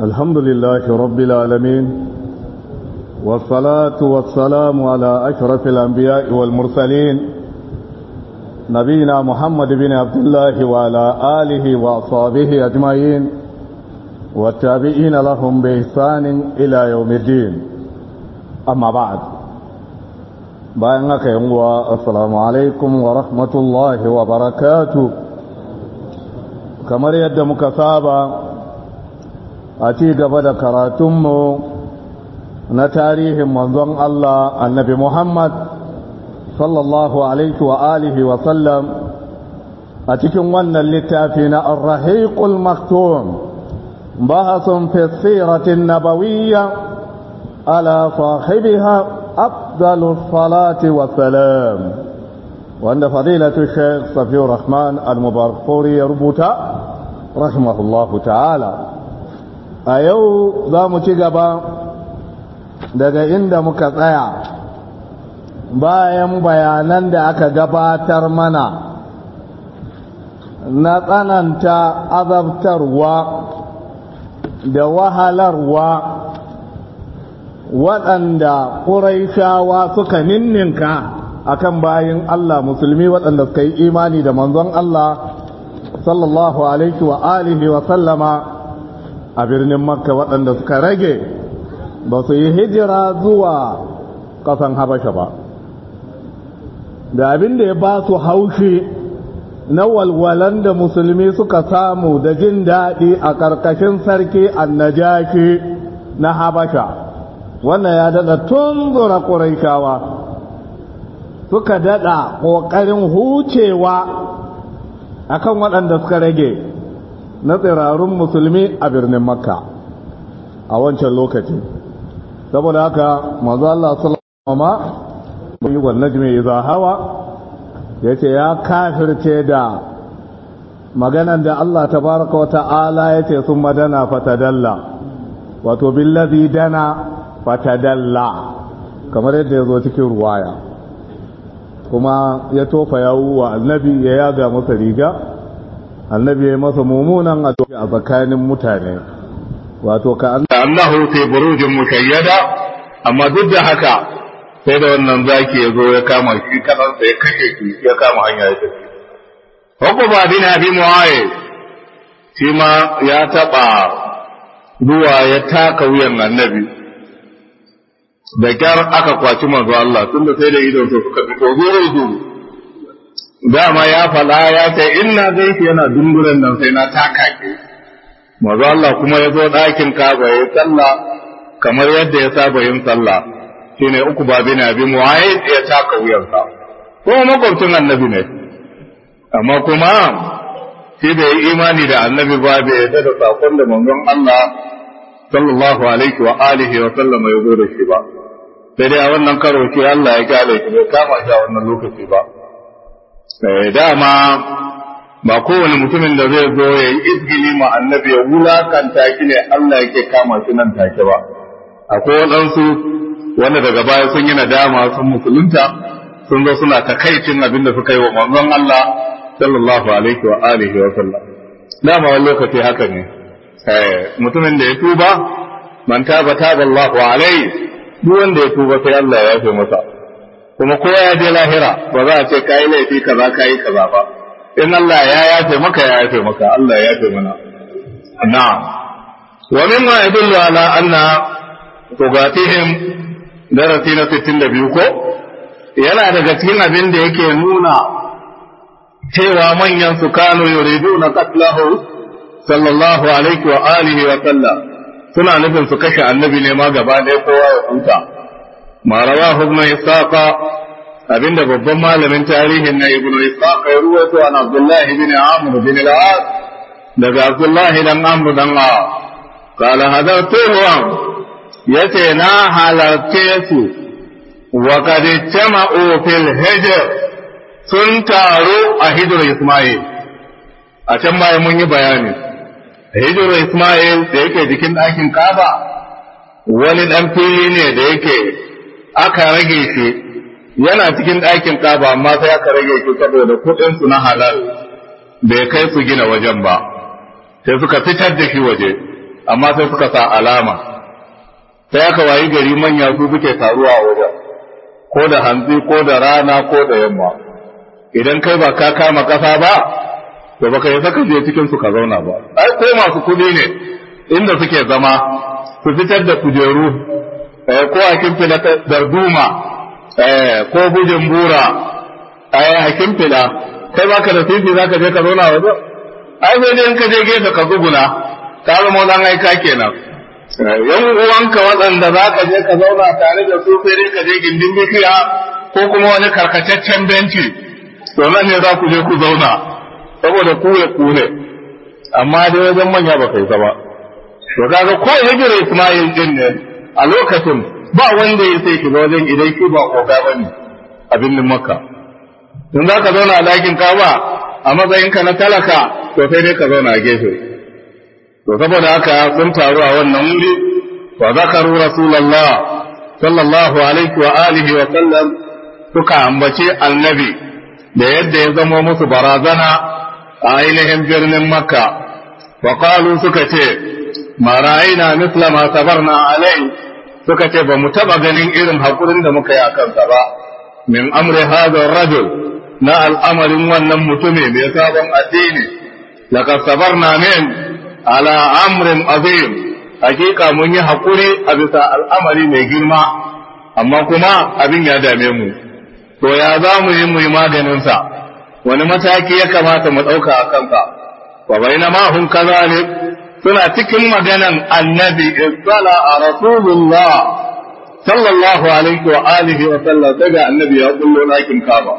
الحمد لله رب العالمين والصلاة والسلام على أشرف الأنبياء والمرسلين نبينا محمد بن عبد الله وعلى آله وأصحابه أجمعين والتابعين لهم بإحسان إلى يوم الدين أما بعد bayan haka yin wa assalamu alaikum wa rahmatullahi wa barakatu kamar yadda muka saba a ci gaba da karatunmu na tarihin manzon Allah annabi Muhammad sallallahu alaihi wa alihi wa sallam a cikin wannan littafi na ar-rahiqul maktum bahasun fi siratin nabawiyya ala sahibiha أفضل الصلاة والسلام وأن فضيلة الشيخ صفي الرحمن المبارك فوري يربط رحمه الله تعالى أيو ذا متقبا daga inda muka tsaya bayan bayanan da aka gabatar mana na tsananta azabtarwa da wahalarwa waɗanda ƙuraishawa suka ninninka akan bayin Allah musulmi waɗanda suka yi imani da manzon Allah sallallahu alaihi wa alihi wa sallama a birnin makka waɗanda suka rage ba su yi hijira zuwa ƙasan habasha ba da abin da ya ba su haushi na walwalan da musulmi suka samu da jin daɗi a ƙarƙashin sarki annajaki na habasha wannan ya daɗa tunzura ƙuraishawa suka daɗa ƙoƙarin hucewa akan waɗanda suka rage na tsirarun musulmi a birnin makka a wancan lokaci saboda haka mazu Allah sallama yi wa najmi iza hawa ya ce ya kafirce da maganan da Allah tabaraka wa ta'ala ya ce sun madana fatadalla wato billazi dana fatadalla kamar yadda ya zo cikin ruwaya kuma ya tofa yawu wa annabi ya yaga masa riga annabi ya masa mummunan a tsakanin mutane wato ka annahu fi burujin mushayyada amma duk da haka sai da wannan zaki ya zo ya kama shi kanansa ya kashe shi ya kama hanya ya tafi Hukuma bin Abi Muawiya shi ma ya taba zuwa ya taka wuyan annabi da kyar aka kwaci manzo Allah tun da sai da idon su suka fito zuru zuru dama ya fada ya ce inna zaifi yana dunguren nan sai na taka ke manzo Allah kuma ya zo ɗakin Kaaba ya sallah kamar yadda ya saba yin sallah shine uku babi na bi muwaye ya taka wuyansa ko makwabcin annabi ne amma kuma shi bai yi imani da annabi ba bai yarda da sakon da manzon Allah sallallahu alaihi wa alihi wa sallama ya zo da shi ba sai dai a wannan karo ce Allah ya kyale shi bai kama shi a wannan lokaci ba eh dama ba kowane mutumin da zai zo ya yi izgili ma annabi ya wulakanta shi ne Allah yake kama shi nan take ba akwai waɗansu wanda daga baya sun yi nadama sun musulunta sun zo suna takaicin abin da suka yi wa manzon Allah sallallahu alaihi wa alihi wa sallam dama wani lokaci haka ne mutumin da ya tuba man taba taba Allahu alaihi duk wanda ya tuba sai Allah ya yafe masa kuma kowa ya je lahira ba za a ce kai laifi kaza kai kaza ba in Allah ya yafe maka ya yafe maka Allah ya yafe mana na'am wa mimma yadullu ala anna tugatihim darasi na 62 ko yana daga cikin abin da yake nuna cewa manyan su kano yuriduna qatlahu sallallahu alaihi wa alihi wa sallam suna nufin su kashe annabi ne ma gaba ɗaya kowa ya huta ma rawahu ibn isaqa abinda babban malamin tarihin na ibn isaqa ya ruwaito an abdullah ibn amr bin al-as daga abdullah dan amr dan a qala hadartuhum yace na halarce su wa qad jama'u fil hijr sun taru a hijr isma'il a can baya mun yi bayani hijirar Ismail da yake jikin ɗakin Kaba wani ɗan fili ne da yake aka rage shi yana cikin ɗakin Kaba amma sai aka rage shi saboda kuɗinsu na halal bai kai su gina wajen ba sai suka fitar da shi waje amma sai suka sa alama sai aka wayi gari manya su suke taruwa a wajen ko da hantsi ko da rana ko da yamma idan kai ba ka kama kasa ba to baka yi saka je cikin su ka zauna ba ai ko masu kudi ne inda suke zama su fitar da kujeru ko a kimfila darduma ko bujin bura a kimfila kai baka da fifi zaka je ka zauna wajen ai sai dai in ka je gefe ka zuguna ka zama wani aika kenan yan uwanka waɗanda za ka je ka zauna tare da su sai dai ka je gindin bishiya ko kuma wani karkataccen benci to nan ne za ku je ku zauna saboda ku ya ku ne amma dai wajen manya ba kai ba to kaga ko ya jira Ismail din ne a lokacin ba wanda ya sai shiga wajen idan ki ba koga bane a birnin Makka in za ka zauna a ɗakin Kaba a matsayinka na talaka to sai dai ka zauna a gefe to saboda haka sun taru a wannan wuri wa zakaru rasulullah sallallahu alaihi wa alihi wa sallam suka ambaci annabi da yadda ya zama musu barazana a ainihin birnin makka wa qalu suka ce ma ra'ayna misla ma sabarna alai suka ce ba mu taba ganin irin hakurin da muka yi a kansa ba min amri hadha rajul na al'amarin wannan mutumi mai sabon addini laqad sabarna min ala amrin azim hakika mun yi hakuri a bisa al'amari mai girma amma kuma abin ya dame mu to ya za mu yi mu yi maganinsa wani mataki ya kamata mu ɗauka a kansa wa baina ma hum kazalik suna cikin maganan annabi isala a rasulullah sallallahu alaihi wa alihi wa sallam sai ga annabi ya kullo ɗakin kaba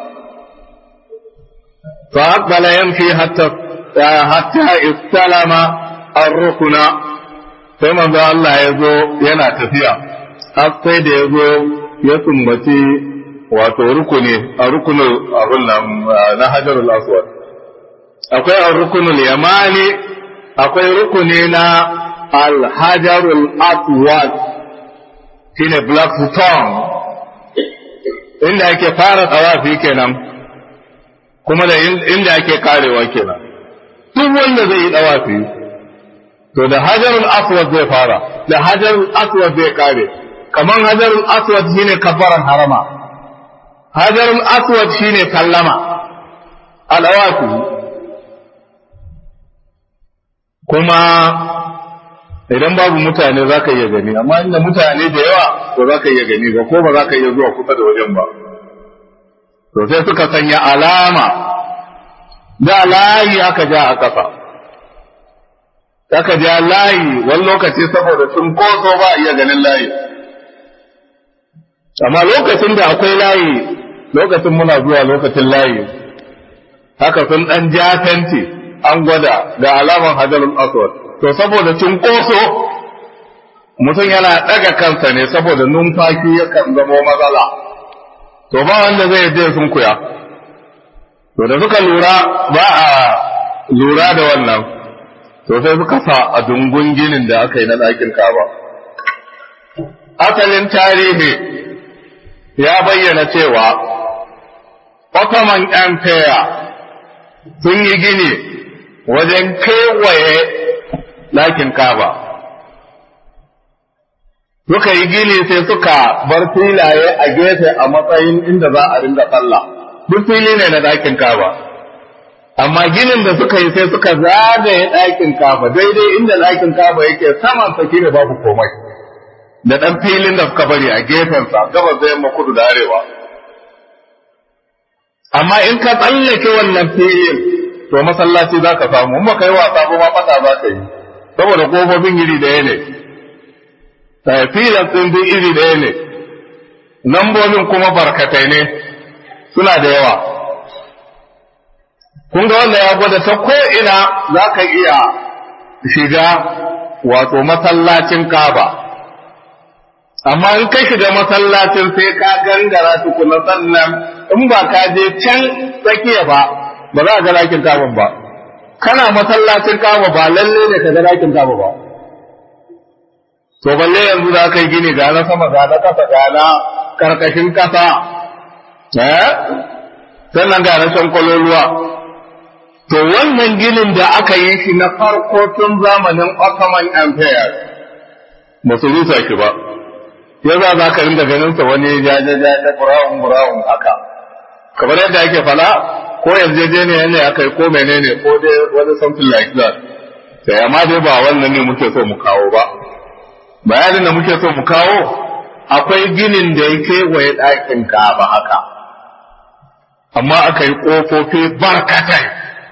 fa aqbala yamshi hatta hatta istalama ar-rukuna sai manzo Allah ya zo yana tafiya har sai da ya zo ya sumbaci wato rukuni a rukunin abin nan na hajarul aswad akwai a rukunul yamani akwai rukuni na al-hajarul aswad shine black stone inda ake fara tsawafi kenan kuma da inda ake karewa kenan duk wanda zai yi tsawafi to da hajarul aswad zai fara da hajarul aswad zai kare kaman hajarul aswad shine kafaran harama hajarul aswad shine kallama alawatu kuma idan babu mutane za ka iya gani amma inda mutane da yawa to za ka iya gani ba ko ba za ka iya zuwa kusa da wajen ba to sai suka sanya alama da layi aka ja a ƙasa aka ja layi wani lokaci saboda sun koso ba iya ganin layi amma lokacin da akwai layi lokacin muna zuwa lokacin layi haka sun ɗan ja fenti an gwada ga alaman hajarul aswad to saboda cunkoso mutum yana ɗaga kansa ne saboda numfashi yakan zamo matsala to ba wanda zai je sun kuya to da suka lura ba a lura da wannan to sai suka sa a dungun ginin da aka yi na ɗakin kaba asalin tarihi ya bayyana cewa Ottoman Empire sun yi gini wajen kewaye ɗakin kaba suka yi gini sai suka bar filaye a gefe a matsayin inda za a ringa sallah duk fili ne na ɗakin kaba amma ginin da suka yi sai suka zagaye ɗakin kaba daidai inda ɗakin kaba yake saman sa ne babu komai da ɗan filin da suka bari a gefensa gabas da yamma kudu da arewa amma in ka tsallake wannan filin to masallaci za ka samu in baka yi wasa ba ma fata za ka yi saboda kofofin iri ɗaya ne filan ɗin duk iri ɗaya ne lambobin kuma barkatai ne suna da yawa kun ga wannan ya gwada ta ko'ina za ka iya shiga wato masallacin kaba amma in ka shiga masallacin sai ka gangara tukuna sannan in ba ka je can tsakiya ba ba za a ga lakin kaba ba kana masallacin kaba ba lalle ne ka ga lakin kaba ba to balle yanzu za ka yi gini ga na sama ga na kasa ga na karkashin kasa eh sannan ga na shan kwaloluwa to wannan ginin da aka yi shi na farko tun zamanin Ottoman Empire ba su rusa shi ba ya za za ka rinda ganin sa wani jajajaja brown brown haka kamar yadda ake fala ko yarjejeniya ne aka yi ko menene ko dai wani something like that sai amma dai ba wannan ne muke so mu kawo ba bayanin da muke so mu kawo akwai ginin da ya kewaye ɗakin ba haka amma aka yi ƙofofi barkatai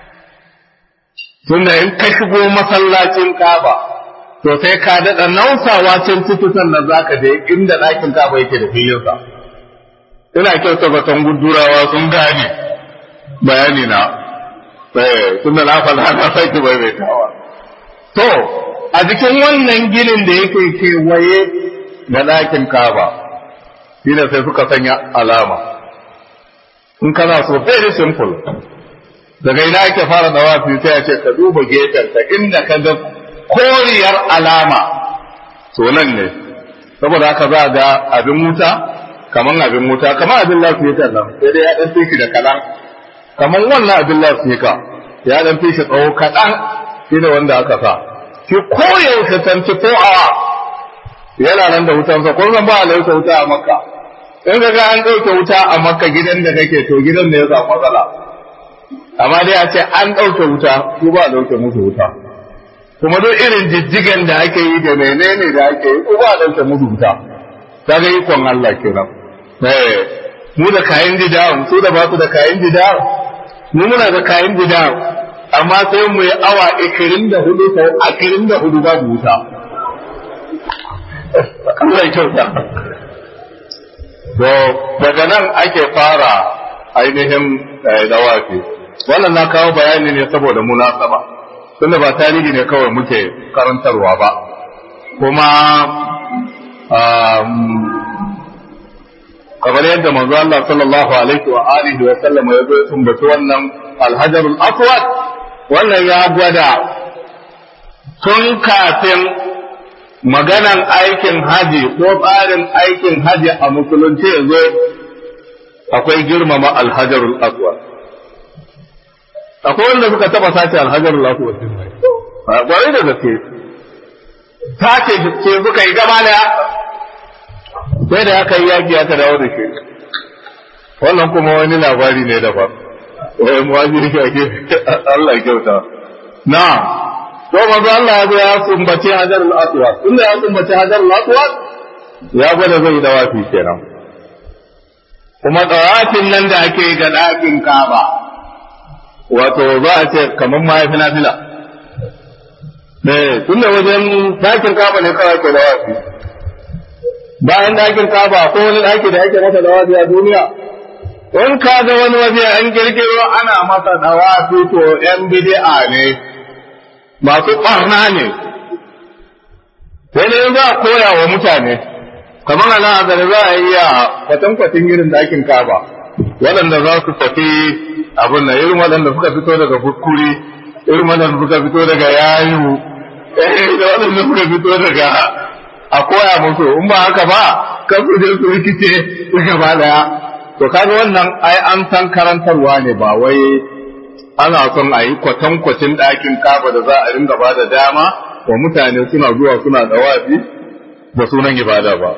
tunda in ka shigo masallacin kaba to sai ka daɗa nausawa can ciki sannan za ka je inda ɗakin kaba yake da filinsa ina kyauta zaton gudurawa sun gane bayani na tunda na faɗa na sake bai mai tawa to a jikin wannan ginin da yake kewaye da ɗakin kaba shi sai suka sanya alama in kana so very simple daga ina ake fara dawafi sai a ce ka duba gefenka inda ka ga koriyar alama to nan ne saboda haka za ga abin wuta kaman abin wuta kaman abin lafiyar nan sai dai ya dan fi da kalan kaman wannan abin lafiyar ya dan fi shi tsawo kaɗan shi ne wanda aka sa shi koyaushe 24 hour yana nan da wutansa ko zan ba a lauta wuta a makka in ga an ɗauke wuta a makka gidan da kake to gidan da ya samu matsala amma dai a ce an ɗauke wuta su ba a ɗauke musu wuta kuma duk irin jijjigan da ake yi da menene da ake yi ko ba a ɗauke musu wuta ta ga ikon Allah kenan mu da kayan gida su da ba su da kayan gida mu muna da kayan gida amma sai mu yi awa ikirin da hudu sau akirin da hudu babu wuta Allah ya kyauta to daga nan ake fara ainihin dawafi wannan na kawo bayani ne saboda munasaba tunda ba tarihi ne kawai muke karantarwa ba kuma kamar yadda manzo Allah sallallahu alaihi wa alihi wa sallam ya zo ya tumbaci wannan alhajarul aswad wannan ya gwada tun kafin maganan aikin haji ko tsarin aikin haji a musulunci ya zo akwai girmama alhajarul aswad akwai wanda suka taba sace alhajarul aswad din nan kwarai da gaske sace ce suka yi gaba da sai da aka yi yaki aka dawo da shi wannan kuma wani labari ne daban wai muwajiri ake Allah ya kyauta na to manzo Allah ya zo ya sumbace hajar al-aswad tunda ya sumbace hajar al-aswad ya gwada zai dawafi kenan kuma dawafin nan da ake ga ɗakin Kaaba wato za a ce kamar ma yafi nafila eh tunda wajen ɗakin Kaaba ne kawai ke dawafi bayan ɗakin Kaaba ko wani ɗaki da ake masa dawafi a duniya in ka ga wani waje an girgiro ana masa dawafi to yan bid'a ne masu ɓarna ne sai ne za a koya wa mutane kamar ana da za a iya kwatankwacin irin dakin kaba waɗanda za su tafi abin da irin waɗanda suka fito daga bukkuri irin waɗanda suka fito daga yayu da waɗanda suka fito daga a koya musu in ba haka ba kan su je su rikice su gaba daya to kaga wannan ai an san karantarwa ne ba wai ana son a yi kwatankwacin ɗakin kaba da za a ringa ba da dama wa mutane suna zuwa suna dawafi da sunan ibada ba.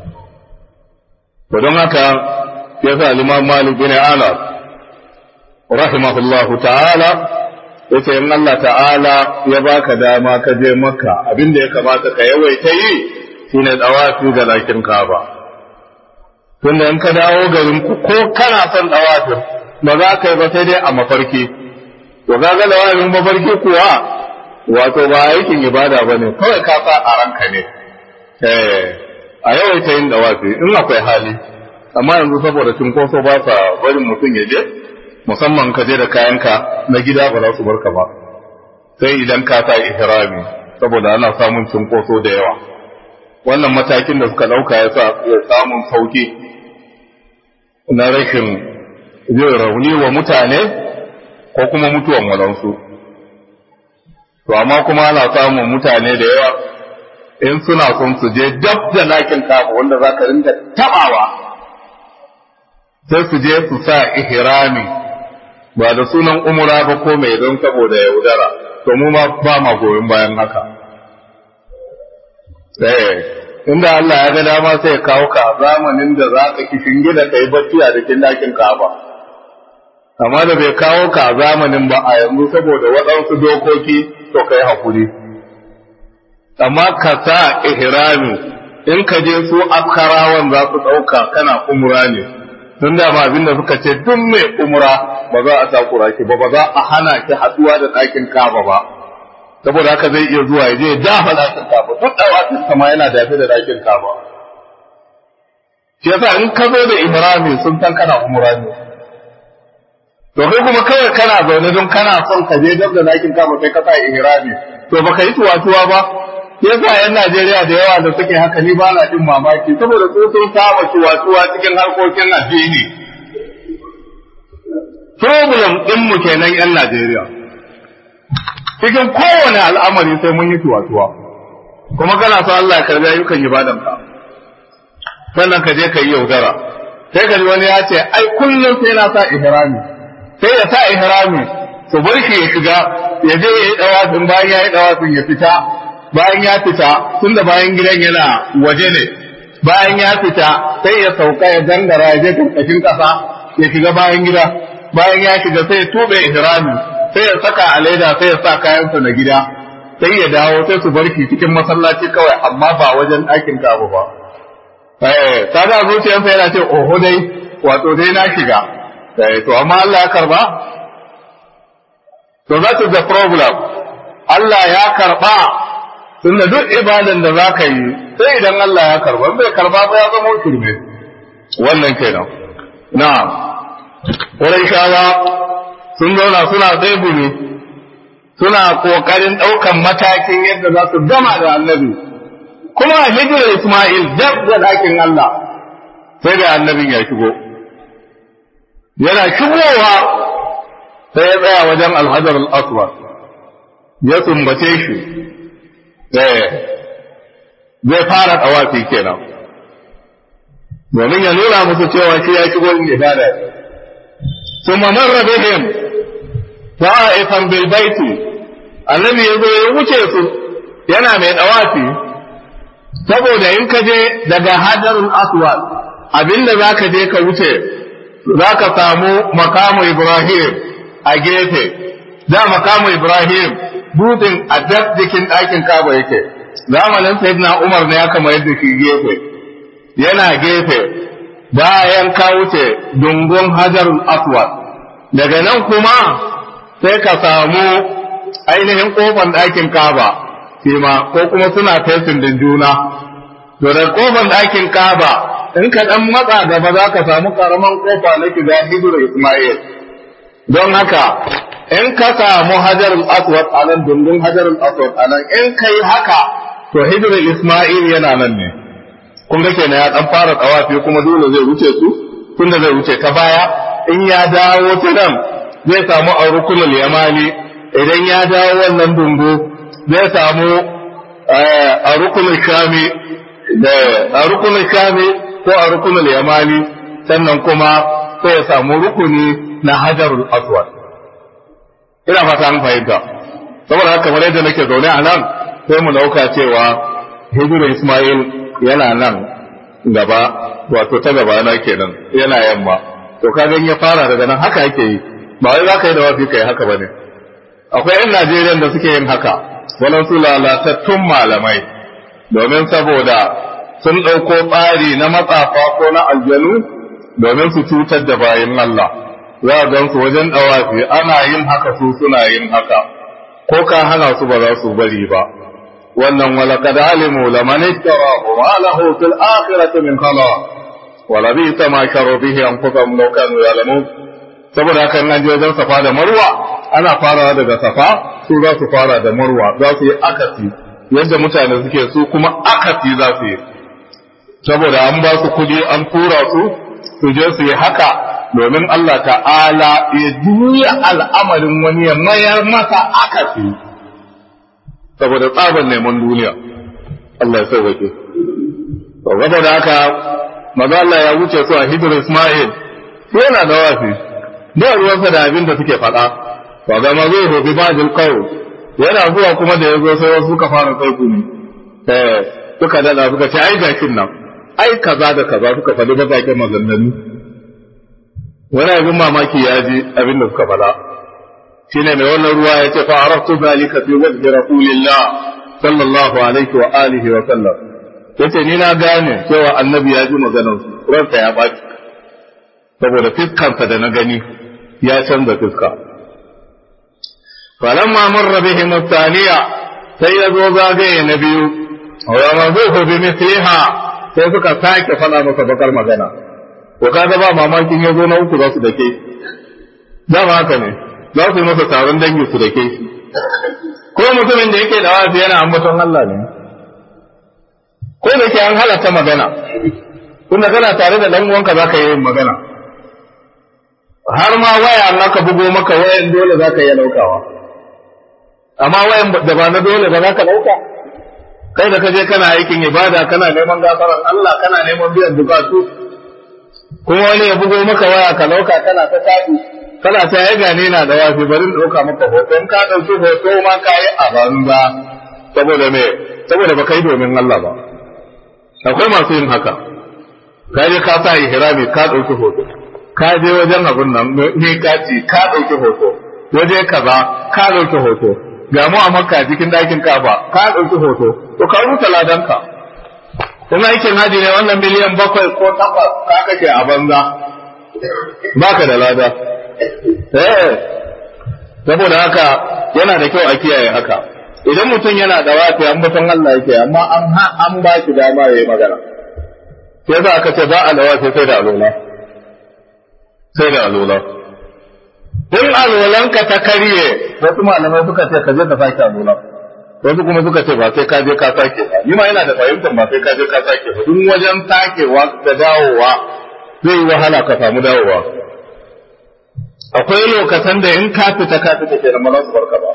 To don haka ya sa Imam Malik bin Anas rahimahullahu ta'ala ya ce in Allah ta'ala ya baka dama ka je maka abinda ya kamata ka yawaita yi shine dawafi ga ɗakin kaba. Tunda in ka dawo garin ku ko kana son dawafin ba za ka yi ba sai dai a mafarki. to kaga da wani mafarki kuwa wato ba aikin ibada ba ne kawai ka sa a ranka ne eh a yawaita yin dawafi in akwai hali amma yanzu saboda cinkoso ba sa barin mutum ya je musamman ka je da kayanka na gida ba za su barka ba sai idan ka sa ihrami saboda ana samun cinkoso da yawa wannan matakin da suka dauka ya sa samun sauki na rashin yin rauni wa mutane ko kuma mutuwan walansu to amma kuma ana samun mutane da yawa in suna son su je dab da lakin kafa wanda za ka rinda tabawa sai su je su sa ihrami ba da sunan umura ba ko mai don saboda yaudara to mu ma ba ma goyon bayan haka eh inda Allah ya ga dama sai ya kawo ka zamanin da za ka kishin gida kai bacci a cikin dakin Ka'aba amma da bai kawo ka zamanin ba a yanzu saboda waɗansu dokoki to kai hakuri amma ka sa ihrami in ka je su askarawan za su ɗauka kana umra ne tun da ba abin da suka ce duk mai umra ba za a takura ki ba ba za a hana ki haɗuwa da ɗakin kaba ba saboda haka zai iya zuwa ya je ya dafa ɗakin kaba duk ɗawatin sama yana dafe da ɗakin kaba shi yasa in ka zo da ihrami sun san kana umra ne to kai kuma kawai kana zaune don kana son ka je dab da ɗakin kaba sai ka sa ihrami to baka yi tuwa-tuwa ba yasa yan Najeriya da yawa da suke haka ni ba na jin mamaki saboda su sun saba ciwatuwa cikin harkokin addini problem din mu kenan yan Najeriya cikin kowane al'amari sai mun yi ciwatuwa kuma kana so Allah ya karbi ayyukan ibadan ka sannan ka je ka yi yaudara sai ka ji wani ya ce ai kullum sai na sa ihrami sai ya sa ihrami su bar shi ya shiga ya je ya yi dawafin bayan ya yi dawafin ya fita bayan ya fita tun da bayan gidan yana waje ne bayan ya fita sai ya sauka ya gangara ya je karkashin kasa ya shiga bayan gida bayan ya shiga sai ya tube ihrami sai ya saka a leda sai ya sa kayansa na gida sai ya dawo sai su bar shi cikin masallaci kawai amma ba wajen ɗakin kaba ba eh kaga zuciyarsa yana ce oho dai wato dai na shiga eh to amma Allah ya karba to that is the problem Allah ya karba tunda duk ibadan da za ka yi sai idan Allah ya karba bai karba ba ya zama shirme wannan kenan na'am shawa sun zauna suna tsaibumi suna kokarin ɗaukan matakin yadda za su gama da annabi kuma hijirar Ismail dab da ɗakin Allah sai da annabin ya shigo yana shigowa sai ya tsaya wajen alhajar al-aswad ya sumbace shi zai fara tawafi kenan domin ya nuna musu cewa shi ya shigo in ibada thumma marra bihim ta'ifan bil baiti annabi yazo ya wuce su yana mai tawafi saboda in ka je daga hajarul aswad abinda zaka je ka wuce zaka samu makamu ibrahim a gefe da makamu ibrahim dutsen a dab jikin ɗakin kaba yake zamanin sayyidina umar ne aka mayar da shi gefe yana gefe bayan ka wuce dungun hajarul aswad daga nan kuma sai ka samu ainihin kofar ɗakin kaba ma ko kuma suna fesin da juna to da kofar ɗakin kaba in ka ɗan matsa gaba za ka samu karaman kofa na shiga hijirar ismail don haka in ka samu hajarul aswad a nan dundun hajarul aswad a nan in kai haka to hijirar isma'il yana nan ne kun ga kenan ya dan fara tsawafi kuma dole zai wuce su tunda zai wuce ta baya in ya dawo ta nan zai samu a rukunul yamani idan ya dawo wannan dungu zai samu a rukunul shami da a rukunul shami ko a rukunul yamani sannan kuma sai ya samu rukuni na hajarul aswad ina fata an fahimta saboda haka kamar yadda nake zaune a nan sai mu dauka cewa hijirar Ismail yana nan gaba wato ta gaba na kenan yana yamma to kaga ya fara daga nan haka yake yi ba wai za ka yi da wafi kai haka bane akwai yan Najeriya da suke yin haka walansu lalatattun malamai domin saboda sun ɗauko tsari na matsafa ko na aljanu domin su cutar da bayan Allah za a gan su wajen ɗawafi ana yin haka su suna yin haka ko ka hana su ba za su bari ba wannan walaqad alimu laman ittarahu ma lahu fil akhirati min khalaq wala bi ma sharu bihi anfusahum law kanu ya'lamun saboda haka an je wajen safa da marwa ana farawa daga safa su za su fara da marwa za su yi akasi yadda mutane suke su kuma akasi za su yi saboda an ba su kudi an tura su su je su yi haka domin Allah ta'ala ya juya al'amarin wani ya mayar masa akasi saboda tsaban neman duniya Allah ya sauwake to gaba da haka maza Allah ya wuce su a hijir Ismail yana da wafi ba ruwansa da abin da suke faɗa wa ga ma zai hobi bajin qawl yana zuwa kuma da yazo sai wasu suka fara kai gumi eh suka dada suka ce ai gakin nan ai kaza da kaza suka faɗi bazaƙen maganganu wani abin mamaki ya ji abin da suka faɗa shine mai wannan ruwa ya ce fa araftu zalika fi wajhi rasulillah sallallahu alaihi wa alihi wa sallam yace ni na gane cewa annabi ya ji maganar su ransa ya baki saboda fiskansa da na gani ya canza fiska falamma marra bihim thaniya sai ya zo zagaye na biyu wa mazuhu bi mithliha sai suka sake faɗa masa bakar magana ko kaga ba mamakin ya zo na uku za su dake dama haka ne za su yi masa taron dangi su dake shi ko mutumin da yake da wafi yana ambaton Allah ne ko da ke an halatta magana tunda kana tare da dan uwanka zaka yi magana har ma waya na ka bugo maka wayan dole zaka yi daukawa amma wayan da ba na dole ba zaka dauka kai da kaje kana aikin ibada kana neman gafaran Allah kana neman biyan bukatu kuma wani ya bugo maka waya ka dauka kana ta tafi kana ta ya gane na da wafi bari in dauka maka hoto in ka dauki hoto ma ka yi a banza saboda me saboda ba kai domin Allah ba akwai masu yin haka ka je ka sa ihrami ka dauki hoto ka je wajen abun nan ne ka ci ka dauki hoto waje kaza ka dauki hoto ga mu a makka cikin dakin kafa ka dauki hoto to ka rubuta ladanka kuma aikin haji ne wannan miliyan bakwai ko takwas ka kake a banza baka da lada eh saboda haka yana da kyau a kiyaye haka idan mutum yana da wafi an mutum Allah yake amma an ha an ba shi dama yayi magana sai za aka ce ba a da wafi sai da alola sai da alola in alolanka ta karye wasu malamai suka ce ka je ka sake alola wasu kuma suka ce ba sai ka je ka sake ba ni ma yana da fahimtar ba sai ka je ka sake ba duk wajen sakewa da dawowa zai yi wahala ka samu dawowa akwai lokacin da in ka fita ka fita ke nan ba za su barka ba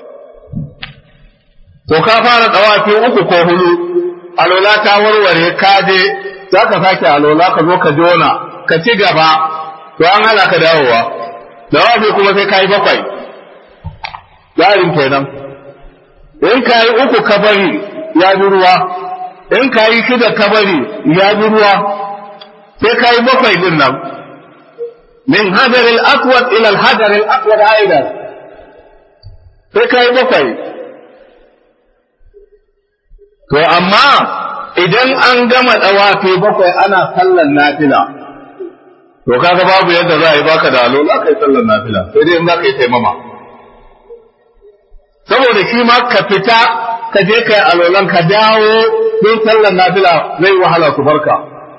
to ka fara tsawafi uku ko hudu alola ta warware ka je za ka sake alola ka zo ka jona ka ci gaba to an hana ka dawowa dawafi kuma sai ka yi bakwai yarin kenan in ka yi uku ka bari ya bi ruwa in ka yi shida ka bari ya bi ruwa sai ka yi bakwai din nan min hajar al-aswad ila al-hajar al-aswad aidan sai ka yi bakwai to amma idan an gama dawafi bakwai ana sallan nafila to kaga babu yadda za a yi baka da alola kai sallan nafila sai dai in za ka yi taimama saboda shi ma ka fita ka je kai alolan ka dawo don sallar nafila zai wahala su barka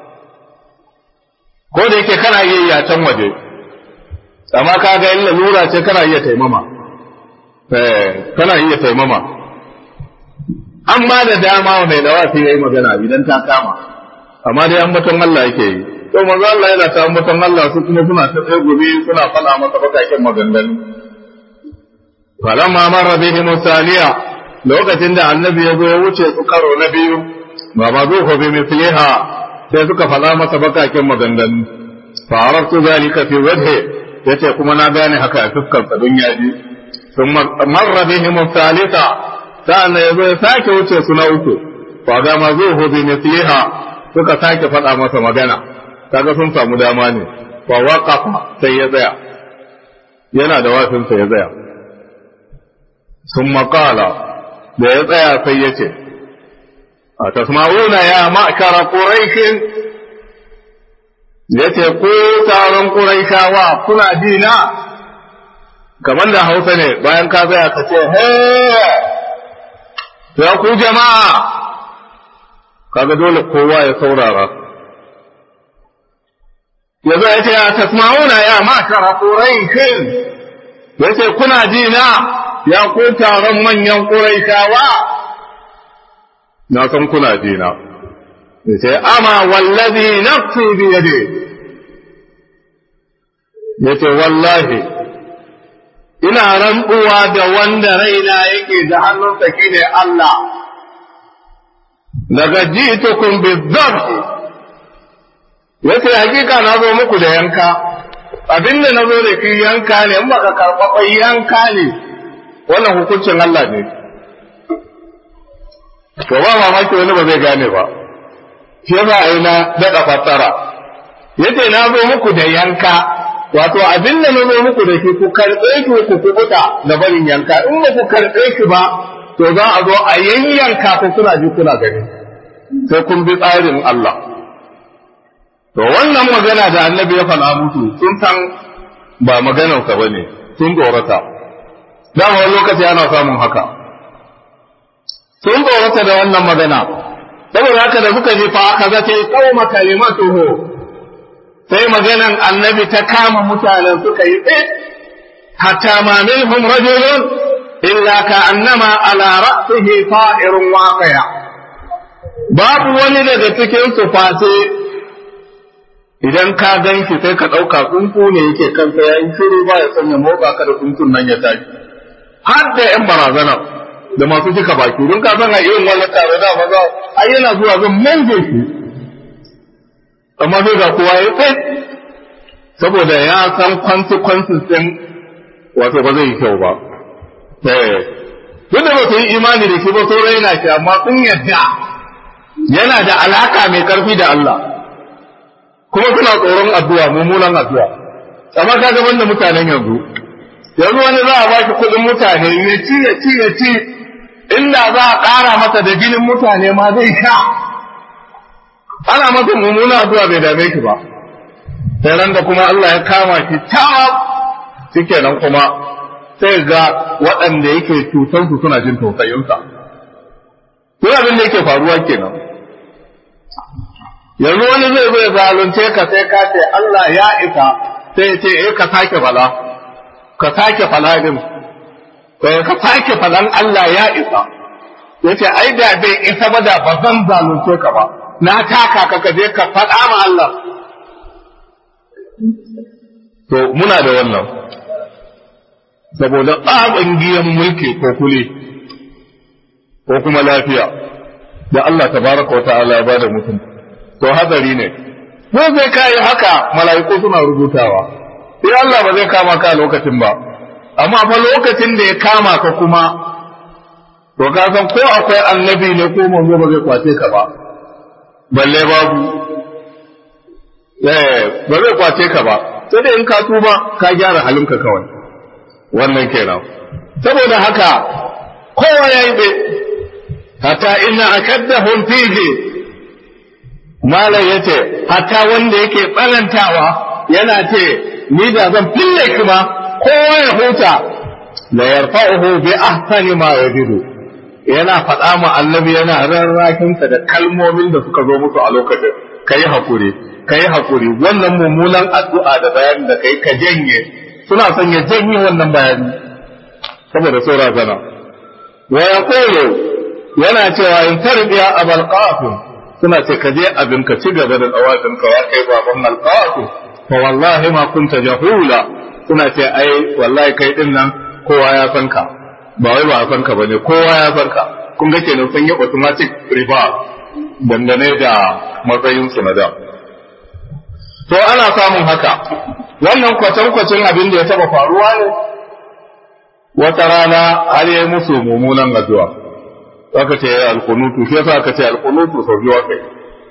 ko da yake kana iya yi a can waje amma ka ga illa lura ce kana iya taimama eh kana iya taimama an ba da dama mai dawa sai yayi magana idan ta kama amma dai an baton Allah yake yi to manzo Allah yana ta baton Allah su kuma suna ta tsaye gobe suna fada masa bakakin maganganu falamma marra bihi musaliya lokacin da annabi ya zo ya wuce su karo na biyu ba ma zo ko bi misliha sai suka faɗa masa bakakin maganganu fa araftu zalika fi wajhi yace kuma na gane haka a fuskar sa don yaji sun marra bihi musalisa sa'an ya zo ya sake wuce su na uku fa ga ma zo ko bi misliha suka sake faɗa masa magana kaga sun samu dama ne fa waqafa sai ya tsaya yana da wafinsa ya tsaya ثم قال da ya tsaya sai ya ce a tasma'una ya ma'kara quraishin ya ce ko taron quraishawa kuna ji na kamar da hausa ne bayan ka tsaya ka ce he ya ku jama'a kaga dole kowa ya saurara ya zo ya ce a tasma'una ya ma'kara quraishin ya ce kuna ji na ya ku taron manyan ƙuraishawa na san kuna jina sai ama wallazi nafsi bi yadi yace wallahi ina rantsuwa da wanda raina yake da hannunsa shine Allah daga jitukum bizabh yace hakika na zo muku da yanka abin da na zo da shi yanka ne in baka karɓa yanka ne wannan hukuncin Allah ne to ba mamaki wani ba zai gane ba shi yasa a yi na daɗa fassara yace na zo muku da yanka wato abin da na zo muku da shi ku karɓe shi ku kubuta da barin yanka in ba ku karɓe shi ba to za a zo a yanyanka ku kuna ji kuna gani sai kun bi tsarin Allah to wannan magana da annabi ya faɗa musu sun san ba maganarsa ba ne sun tsorata dama wani lokaci ana samun haka sun tsorata da wannan magana saboda haka da suka je fa aka zace qauma kalimatuhu sai maganan annabi ta kama mutanen suka yi tsit hatta ma minhum rajulun illa ka annama ala ra'sihi ta'irun waqi'a babu wani daga cikin su face idan ka gan shi sai ka ɗauka tsuntsu ne yake kansa ya yi shiru ba ya sanya motsa ka da tsuntsun nan ya tashi har da yan barazana da masu cika baki don ka san a irin wannan tare da maza ai yana zuwa zan mange shi amma sai ga kowa ya tsaye saboda ya san consequences din wato ba zai yi kyau ba eh duk da ba su yi imani da shi ba so raina shi amma sun yadda yana da alaka mai karfi da Allah kuma suna tsoron addu'a mummunan addu'a amma ka ga da mutanen yanzu yanzu wani za a ba shi kuɗin mutane ya ci ya ci ya ci inda za a ƙara masa da jinin mutane ma zai sha ana masa mummunan addu'a bai dame shi ba sai ran da kuma Allah ya kama shi ta shikenan kuma sai ga waɗanda yake cutansu suna jin tausayinsa. Duk abin da yake faruwa kenan. yanzu wani zai zai zalunce ka sai ka ce Allah ya isa sai ce eh ka sake fala ka sake fala din ka sake falan Allah ya isa yace ai da bai isa ba da ba zan zalunce ka ba na taka ka ka je ka faɗa ma Allah to muna da wannan saboda tsaban giyan mulki ko kule ko kuma lafiya da Allah tabaraka wa ta'ala ya bada mutum to hadari ne ko zai kai haka mala'iku suna rubutawa sai Allah ba zai kama ka lokacin ba amma fa lokacin da ya kama ka kuma to ka san ko akwai annabi ne ko manzo ba zai kwace ka ba balle babu eh ba zai kwace ka ba sai dai in ka tuba ka gyara halinka kawai wannan kenan saboda haka kowa ya yi hatta inna akaddahum fihi malam yace hatta wanda yake tsanantawa yana ce ni da zan fille ki ma kowa ya huta la yarfa'uhu bi ahsani ma yajidu yana faɗa ma annabi yana rarrakin da kalmomin da suka zo musu a lokacin kai hakuri kai hakuri wannan mummunan addu'a da bayanin da kai ka janye suna son ya janye wannan bayani saboda saura zana wa yaqulu yana cewa in tarbiya abal qasim suna ce ka je abin ka ci gaba da tsawafin ka ya kai baban alqatu fa wallahi ma kunta jahula suna ce ai wallahi kai din nan kowa ya san ka ba wai ba a san ka bane kowa ya san ka kun ga kenan sun yi automatic reverse dangane da matsayin su na da to ana samun haka wannan kwatankwacin abin da ya taba faruwa ne wata rana har yi musu mummunan addu'a aka ce alkunutu shi yasa aka ce alkunutu sau biyu kai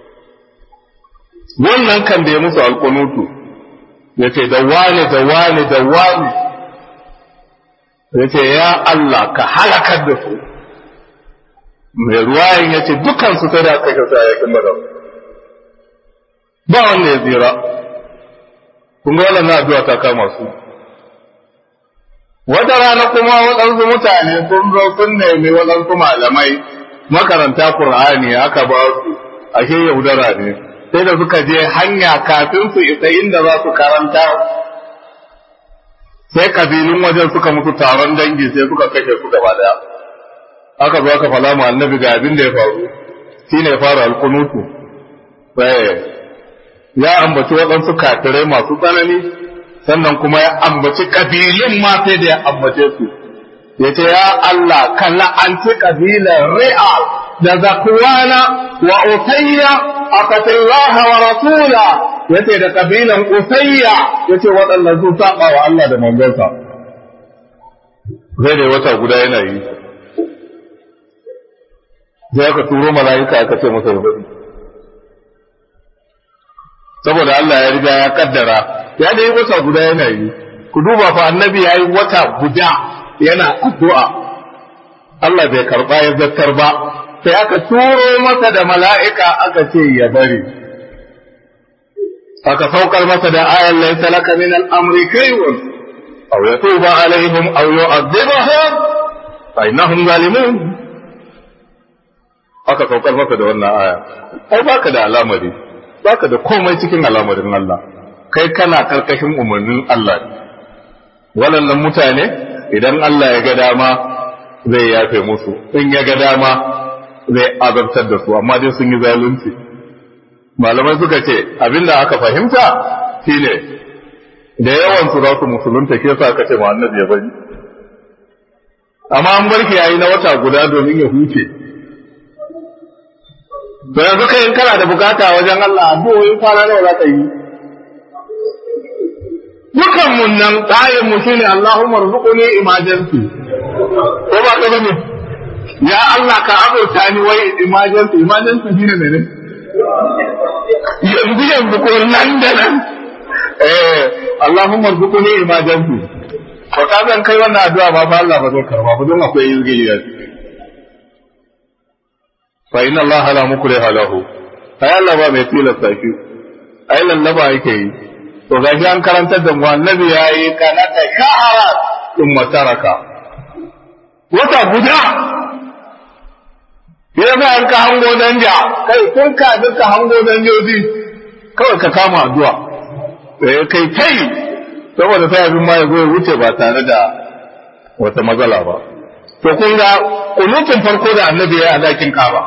wannan kan da ya musu alkunutu ya ce da wane da wane da wane ya ce ya Allah ka halakar da su mai ruwayin ya ce dukansu sai da aka kyauta yakin badar ba wanda ya tsira kun ga wannan addu'a ta kama su wata rana kuma waɗansu mutane sun zo sun nemi waɗansu malamai makaranta Kur'ani aka ba su ashe yaudara ne sai da suka je hanya kafin su isa inda za su karanta sai kabilun wajen suka musu taron dangi sai suka kashe su gaba daya aka zo aka fala mu annabi ga abin da ya faru shine ya fara alkunutu ya ambaci waɗansu kafirai masu tsanani sannan kuma ya ambaci kabilun ma sai da ya ambace su ya ce ya Allah kan la'anci kabilar Ri'al da Zakwana wa Utayya aqatillaha wa rasula yace da kabilan usayya yace waɗannan su saba wa Allah da manzonsa zai da wata guda yana yi sai aka turo mala'ika aka ce masa ya bari saboda Allah ya riga ya kaddara ya da yi wata guda yana yi ku duba fa annabi ya yi wata guda yana addu'a Allah bai karba ya zattar ba sai aka turo masa da mala'ika aka ce ya bari aka saukar masa da ayan laysa laka min al-amri kayun aw yatuba alaihim aw yu'adhibahum fa innahum zalimun aka saukar masa da wannan aya ai baka da alamari baka da komai cikin alamarin Allah kai kana karkashin umarnin Allah waɗannan mutane idan Allah ya ga dama zai yafe musu in ya ga dama zai azabtar da su amma dai sun yi zalunci malamai suka ce abinda aka fahimta shine da yawan su za su musulunta ke sa aka ce ma annabi ya bari amma an barki yayi na wata guda domin ya huce to yanzu kai in kana da bukata wajen Allah addu'o'in kwana nawa za ka yi dukan mun nan tsayin mu shine Allahumma rzuqni emergency ko ba ka bane ya Allah ka abota ni wai emergency emergency shine mene yanzu yanzu ko nan da nan eh Allahumma rzuqni emergency ko ka zan kai wannan addu'a ba fa Allah ba zai karba ba don akwai yirgiya fa inna Allah la mukriha lahu ai Allah ba mai tilasta shi ai lallaba yake yi to gashi an karantar da mu annabi yayi kanata shahara in mataraka wata guda ya za an ka hango danja kai kun ka duka hango danjoji kawai ka kama addu'a eh kai kai saboda sai abin ma ya zo ya wuce ba tare da wata matsala ba to kun ga kunutun farko da annabi ya a dakin kaba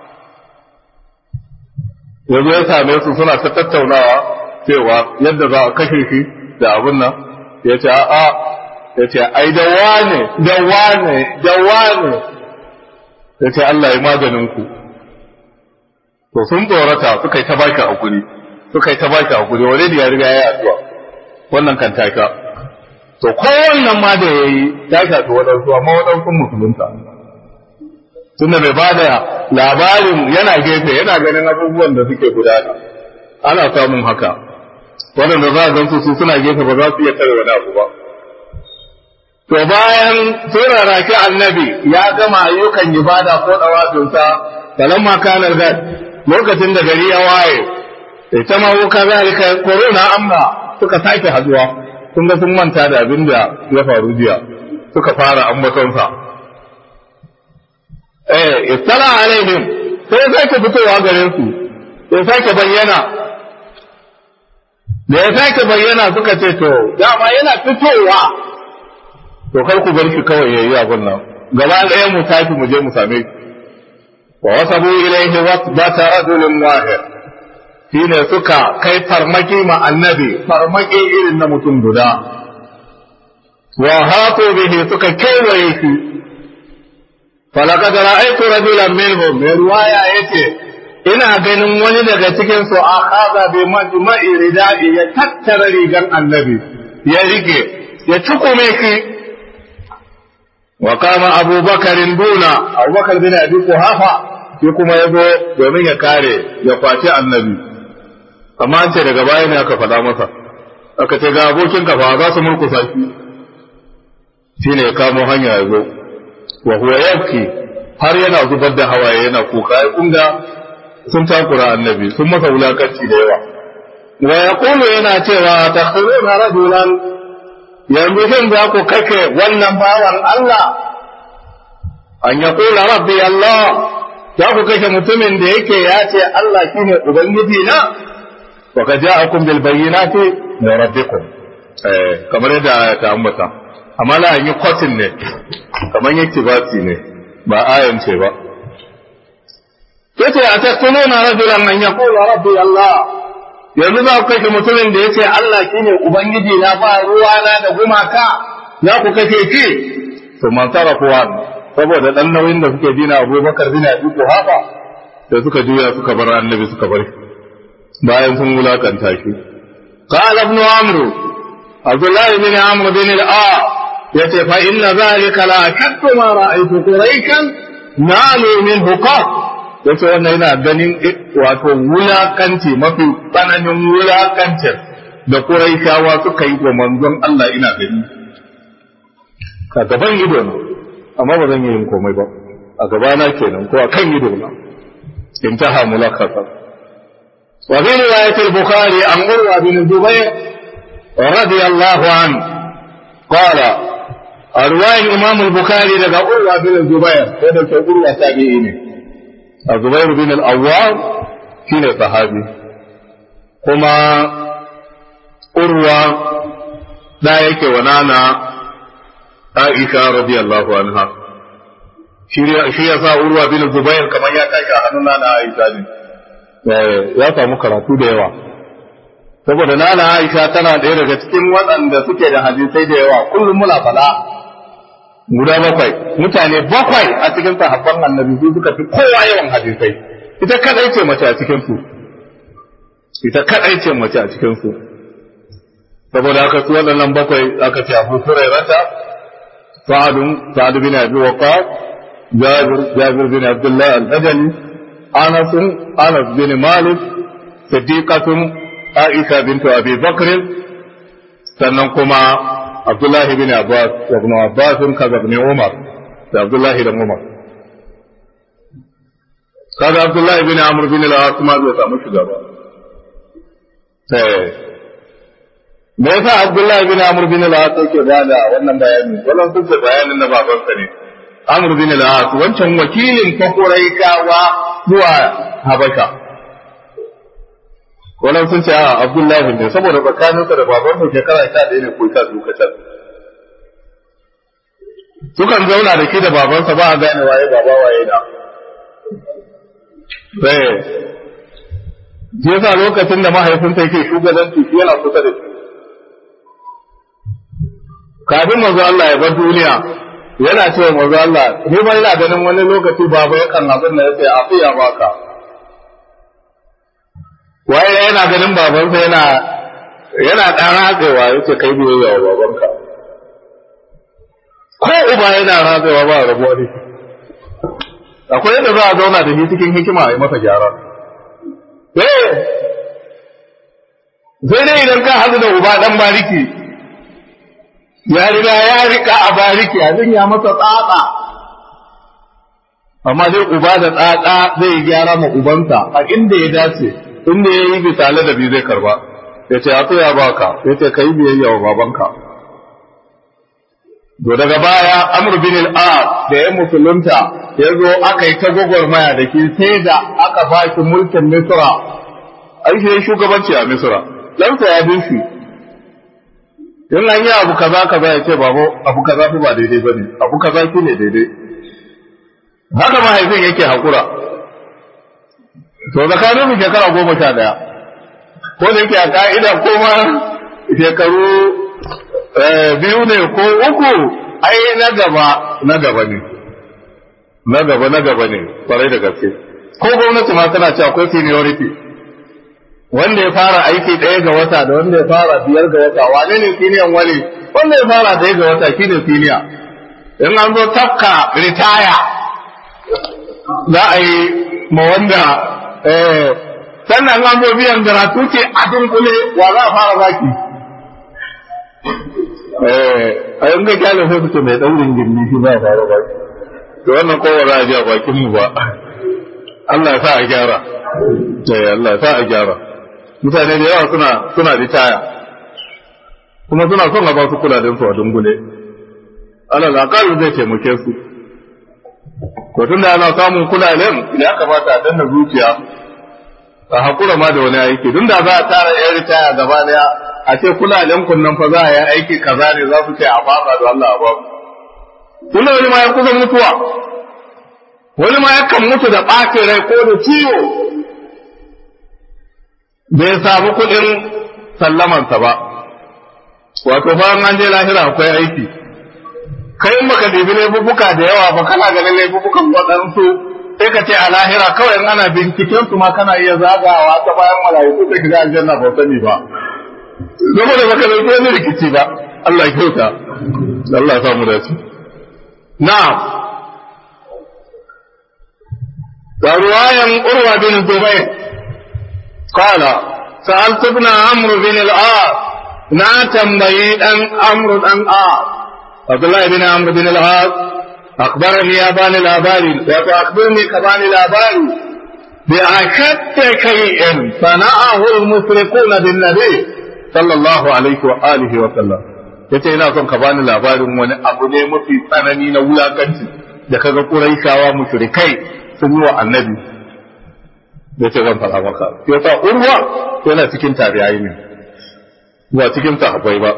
yanzu ya same su suna ta tattaunawa cewa yadda za a kashe shi da abin nan ya ce a'a ya ce ai da wane da wane da wane ya ce Allah ya maganin ku to sun tsorata suka yi ta baki hakuri suka yi ta baki hakuri wani da ya riga ya addu'a wannan kan taka to kowannan ma da yayi ta shafi waɗansu amma waɗansu musulunta tunda bai bada labarin yana gefe yana ganin abubuwan da suke gudana ana samun haka waɗanda za a gansu su suna gefe ba za su iya tare wani abu ba to bayan turara shi annabi ya gama ayyukan ibada ko dawatinsa falamma kana gad lokacin da gari ya waye ita ma wuka zalika corona amma suka sake haduwa kun ga sun manta da abin da ya faru jiya suka fara ambatonsa eh istala alaihim sai ya sake fitowa garin su ya sake bayyana da ya sake bayyana suka ce to dama yana fitowa to kar ku bar shi kawai yayi abin nan gaba ɗaya mu tafi mu je mu same shi wa wasabu ilaihi wasbata rajulun wahid shine suka kai farmaki ma annabi farmaki irin na mutum guda wa hatu bihi suka kewaye shi falaqad ra'aytu rajulan minhum mai ruwaya yace ina ganin wani daga cikin su akhadha bi majma'i ridai ya tattara rigan annabi ya rike ya cikume shi wa kama abubakarin duna abubakar bin abi kuhafa shi kuma ya zo domin ya kare ya kwace annabi amma an ce daga baya ne aka faɗa masa aka ce ga abokin ka fa za su murkusa shi shine ya kamo hanya ya zo wa huwa yabki har yana zubar da hawaye yana kuka ai kun ga sun takura annabi sun masa wulakanci da yawa wa yaqulu yana cewa takhuruna rajulan yanzu shin za ku kake wannan bawan Allah an ya kula rabbi Allah za ku kashe mutumin da yake ya ce Allah shine ubangiji na wa ka ja'akum bil bayyinati min rabbikum eh kamar yadda ta ambata amma la yi kwatin ne kamar yake bati ne ba ayan ce ba yace a taquluna rajulan an yaqula rabbi Allah yanzu za ku kashe mutumin da ya ce Allah shi ne Ubangiji na ba ruwana da gumaka za ku kashe shi to man kuwa saboda dan nauyin da suke dina Abubakar bin Abi Quhafa da suka juya suka bar annabi suka bar bayan sun wulakanta shi qala ibn amr abdullah ibn amr bin al-a yace fa inna zalika la shakku ma ra'aytu quraishan nalu min hukam yace wannan yana ganin wato wulakanci mafi tsananin wulakancin da quraishawa suka yi wa manzon Allah ina gani ka gaban ido na amma ba zan yi yin komai ba a gabana kenan ko a kan ido na انتهى ملخصا وفي رواية البخاري عن عروة بن الزبير رضي الله عنه قال رواية الإمام البخاري لقى عروة بن الزبير هذا عروة تابعين الزبير بن الأواب كان صحابي كما عروة لا يكي ونانا عائشة رضي الله عنها shi ya sa urwa bin zubair kamar ya tashi a hannun nana aisha ne ya samu karatu da yawa saboda nana aisha tana ɗaya daga cikin waɗanda suke da hadisai da yawa kullum muna fada guda bakwai mutane bakwai a cikin sahabban annabi su suka fi kowa yawan hadisai ita kadai ce mace a cikin su ita kadai ce mace a cikin su saboda haka su waɗannan bakwai aka ce abu hurairata sa'adun sa'ad bin abi waqas جابر جابر بن عبد الله البجلي أنس أنس بن مالك صديقة عائشة بنت أبي بكر سننكما عبد الله بن عباس وابن عباس كذا ابن عمر عبد الله بن عمر kaga Abdullahi bin Amr bin al-As ma bai samu shiga ba sai me yasa Abdullahi bin Amr bin al-As yake bada wannan bayani wannan sun ce bayanin na babansa ne Amr bin al-As wancan wakilin Quraishawa zuwa Habasha wannan sun ce a Abdullahi ne saboda tsakaninsa da baban sa shekara 11 ne ko 12 kacal sukan zauna da shi da babansa ba a gane waye baba waye da sai shi yasa lokacin da mahaifinsa yake shugabanci shi yana kusa da shi kafin manzo Allah ya bar duniya yana cewa manzo Allah ni ba ina ganin wani lokaci baba yakan abin da yace a fiya baka waye yana ganin babansa yana yana dan ratsewa yace kai biyayya wa babanka ko uba yana ratsewa ba rabuwa ne akwai yadda za a zauna da shi cikin hikima a yi masa gyara eh sai dai idan ka haɗu da uba dan bariki ya riga ya rika a bariki abin ya masa tsatsa amma dai uba da tsatsa zai gyara ma ubansa a inda ya dace inda ya yi bisale da bi zai karba ya ce a ya baka ya ce ka yi biyayya wa babanka to daga baya amr bin al-as da ya musulunta ya zo aka yi ta gwagwarmaya da ke sai da aka ba shi mulkin misra ai shi shugabanci a misra lansa ya bin shi in an yi abu kaza kaza ya ce babo abu kaza fi ba daidai bane abu kaza shi ne daidai haka mahaifin yake hakura to tsakanin mu shekara goma sha daya ko da yake a ka'ida ko ma shekaru biyu ne ko uku ai na gaba na gaba ne na gaba na gaba ne kwarai da gaske ko gwamnati ma tana cewa akwai seniority wanda ya fara aiki ɗaya ga wata da wanda ya fara biyar ga wata wane ne siniyan wani wanda ya fara ɗaya ga wata shine siniya in an zo tafka ritaya za a yi ma wanda sannan an zo biyan garatuce a dunkule wa za a fara baki a yin ga kyale sai su ce mai ɗaurin gindi shi za a fara baki to wannan kowa za a ji a bakin mu ba Allah ya sa a gyara Allah ya sa a gyara mutane da yawa suna suna ritaya kuma suna son a ba su kudaden su a dungule alal aqal zai taimake su ko tunda ana samun kudaden ya kamata a danna zuciya a hakura ma da wani aiki tun da za a tara yan ritaya gaba daya a ce kudaden kun nan fa za a yi aiki kaza ne za su ce a fasa da Allah a ba tunda wani ma ya kusa mutuwa wani ma yakan mutu da ɓacin rai ko da ciwo bai samu kuɗin sallamansa ba wato bayan an je lahira akwai aiki kai baka ɗebi laifuka da yawa ba kana ganin laifukan waɗansu sai ka ce a lahira kawai in ana binciken su ma kana iya zagawa ta bayan mala'iku sai ka ga aljanna ba sani ba zama da baka dauki wani rikici ba Allah ya kyauta Allah ya samu da su na'am da ruwayan urwa bin zubair qala sa'altu ibn amr bin al-as na tambayi dan amr dan as Abdullah ibn amr bin al-as أخبرني يا باني الأباري وأخبرني كباني الأباري بأشد شيء صنعه المشركون بالنبي صلى الله عليه وآله وسلم yace ina son ka bani labarin wani abu ne mafi tsanani na wulakanci da kaga Quraishawa mushrikai sun yi wa annabi yace zan fara maka yasa urwa yana cikin tabi'ai ne ba cikin sahabbai ba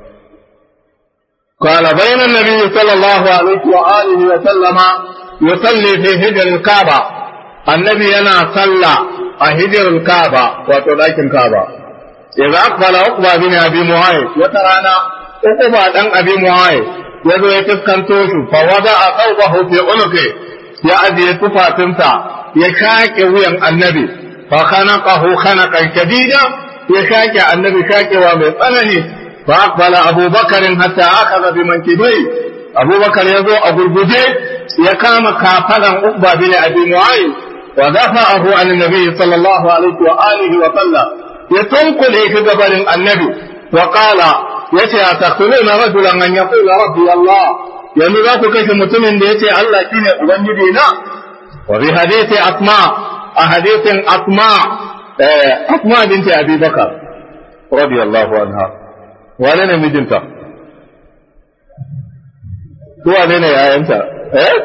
قال بين النبي صلى الله عليه وآله وسلم يصلي في هجر الكعبة النبي أنا صلى هجر الكعبة وتلاك الكعبة إذا أقبل عقبة بن أبي معاذ وترانا عقبة بن أبي معاذ يدو يتسكن توشو فوضع ثوبه في عنقه يأتي تفا تمسا يشاك وين النبي فخنقه خنقا شديدا يشاك النبي شاك ومن فأقبل أبو بكر حتى أخذ بمنكبيه أبو بكر يزو أبو البجي يقام كافلا أقبى بن أبي معاذ ودفعه عن النبي صلى الله عليه وآله وسلم يتنقل في قبل النبي وقال يتي أتقتلون رجلا أن يقول ربي الله yanzu za ku kashe mutumin da ya ce Allah shi ne Ubangiji na, wa bi hadisi asma a hadisin asma asma binti Abi Bakar radiyallahu anha wane ne mijinta ko wane ne yayanta eh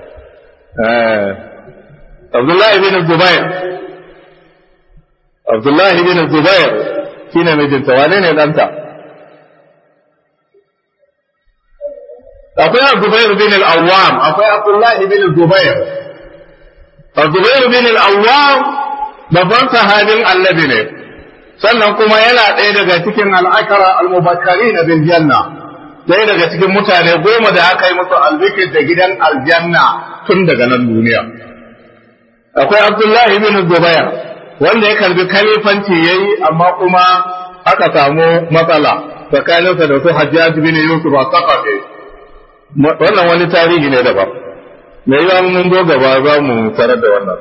Abdullahi bin Zubair Abdullahi bin Zubair shine mijinta wane ne danta akwai Zubair bin al-Awwam akwai Abdullahi bin Zubair Zubair bin al-Awwam babban sahabin Annabi ne sannan kuma yana ɗaya daga cikin al'akara al-mubashari na bil janna ɗaya daga cikin mutane goma da aka yi musu albikir da gidan aljanna tun daga nan duniya akwai abdullahi bin zubair wanda ya karbi kalifanci yayi amma kuma aka samu matsala tsakaninsa da su hajjaj bin yusuf a sakafe wannan wani tarihi ne daban me yawa mun zo gaba za mu tarar da wannan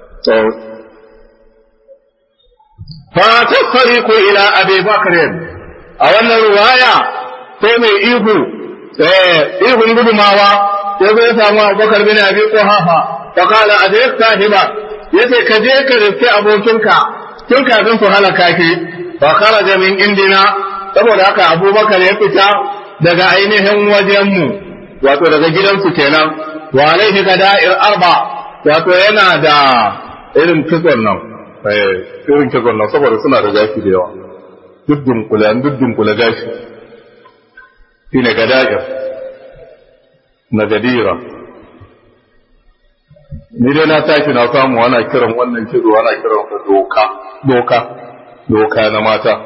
فتفرق إلى أبي بكر أولا رواية سيمي إيهو إيهو نقول ماوا يقول سامو أبو بكر بن أبي قحافة فقال أدرك صاحبا yace ka je ka riske abokinka tun kafin su halaka ki fa kharaja min indina saboda haka abubakar ya fita daga ainihin wajenmu wato daga gidansu kenan wa alaihi gada'ir arba wato yana da irin kitson nan irin kitson nan saboda suna da gashi da yawa duk dunkula duk dunkula gashi shi ne gada'ir na gadira ni dai na tashi na samu ana kiran wannan kizo ana kiran sa doka doka doka na mata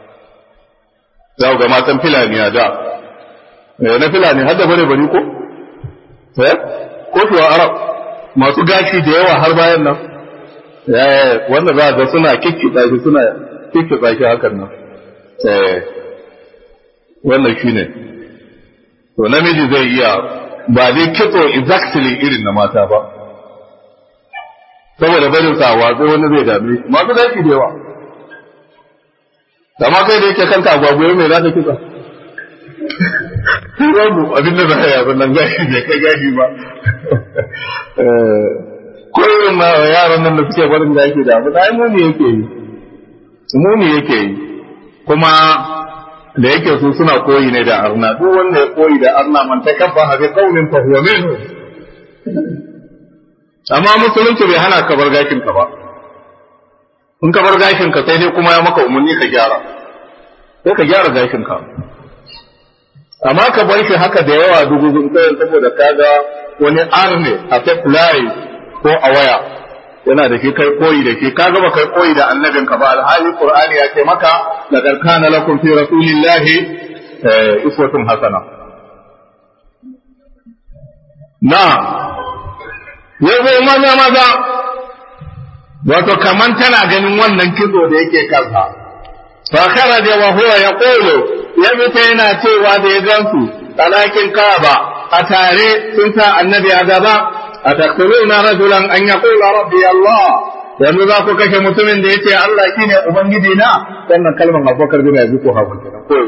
za ga matan filani a da na filani har da bare bari ko eh ko kuwa arab masu gashi da yawa har bayan nan wanda za ga suna kikkita shi suna kikkita shi hakan nan wannan shi ne to namiji zai iya ba dai kitso exactly irin na mata ba saboda barin sa watsi wani zai dame shi masu gashi da yawa amma kai da yake kanka agwagwaye mai za ka kitsa babu abin da za a yi abin nan gashi bai kai gashi ba ko irin ma yaran nan da suke barin da yake da abu da muni yake yi muni yake yi kuma da yake su suna koyi ne da arna duk wanda ya koyi da arna man ta kabba ha bi qaumin fa huwa minhu amma musulunci bai hana ka bar gashin ka ba in ka bar gashin ka sai dai kuma ya maka umarni ka gyara sai ka gyara gashin ka amma ka bar shi haka da yawa dubu kai saboda kaga wani arne a fly ko a waya yana da shi kai koyi da shi ka gaba kai koyi da annabin ka ba alhali qur'ani ya ce maka laqad kana lakum fi rasulillahi uswatun hasana na ya zo maza maza wato kaman tana ganin wannan kizo da yake kansa fa kharaja wa huwa yaqulu ya fita yana cewa da ya gansu talakin kaba a tare sun sa annabi a gaba a taktuluna rajulan an yaqula rabbi allah yanzu za ku kashe mutumin da yace Allah shine ubangiji na wannan kalmar Abubakar bin Abi Quhafa kenan ko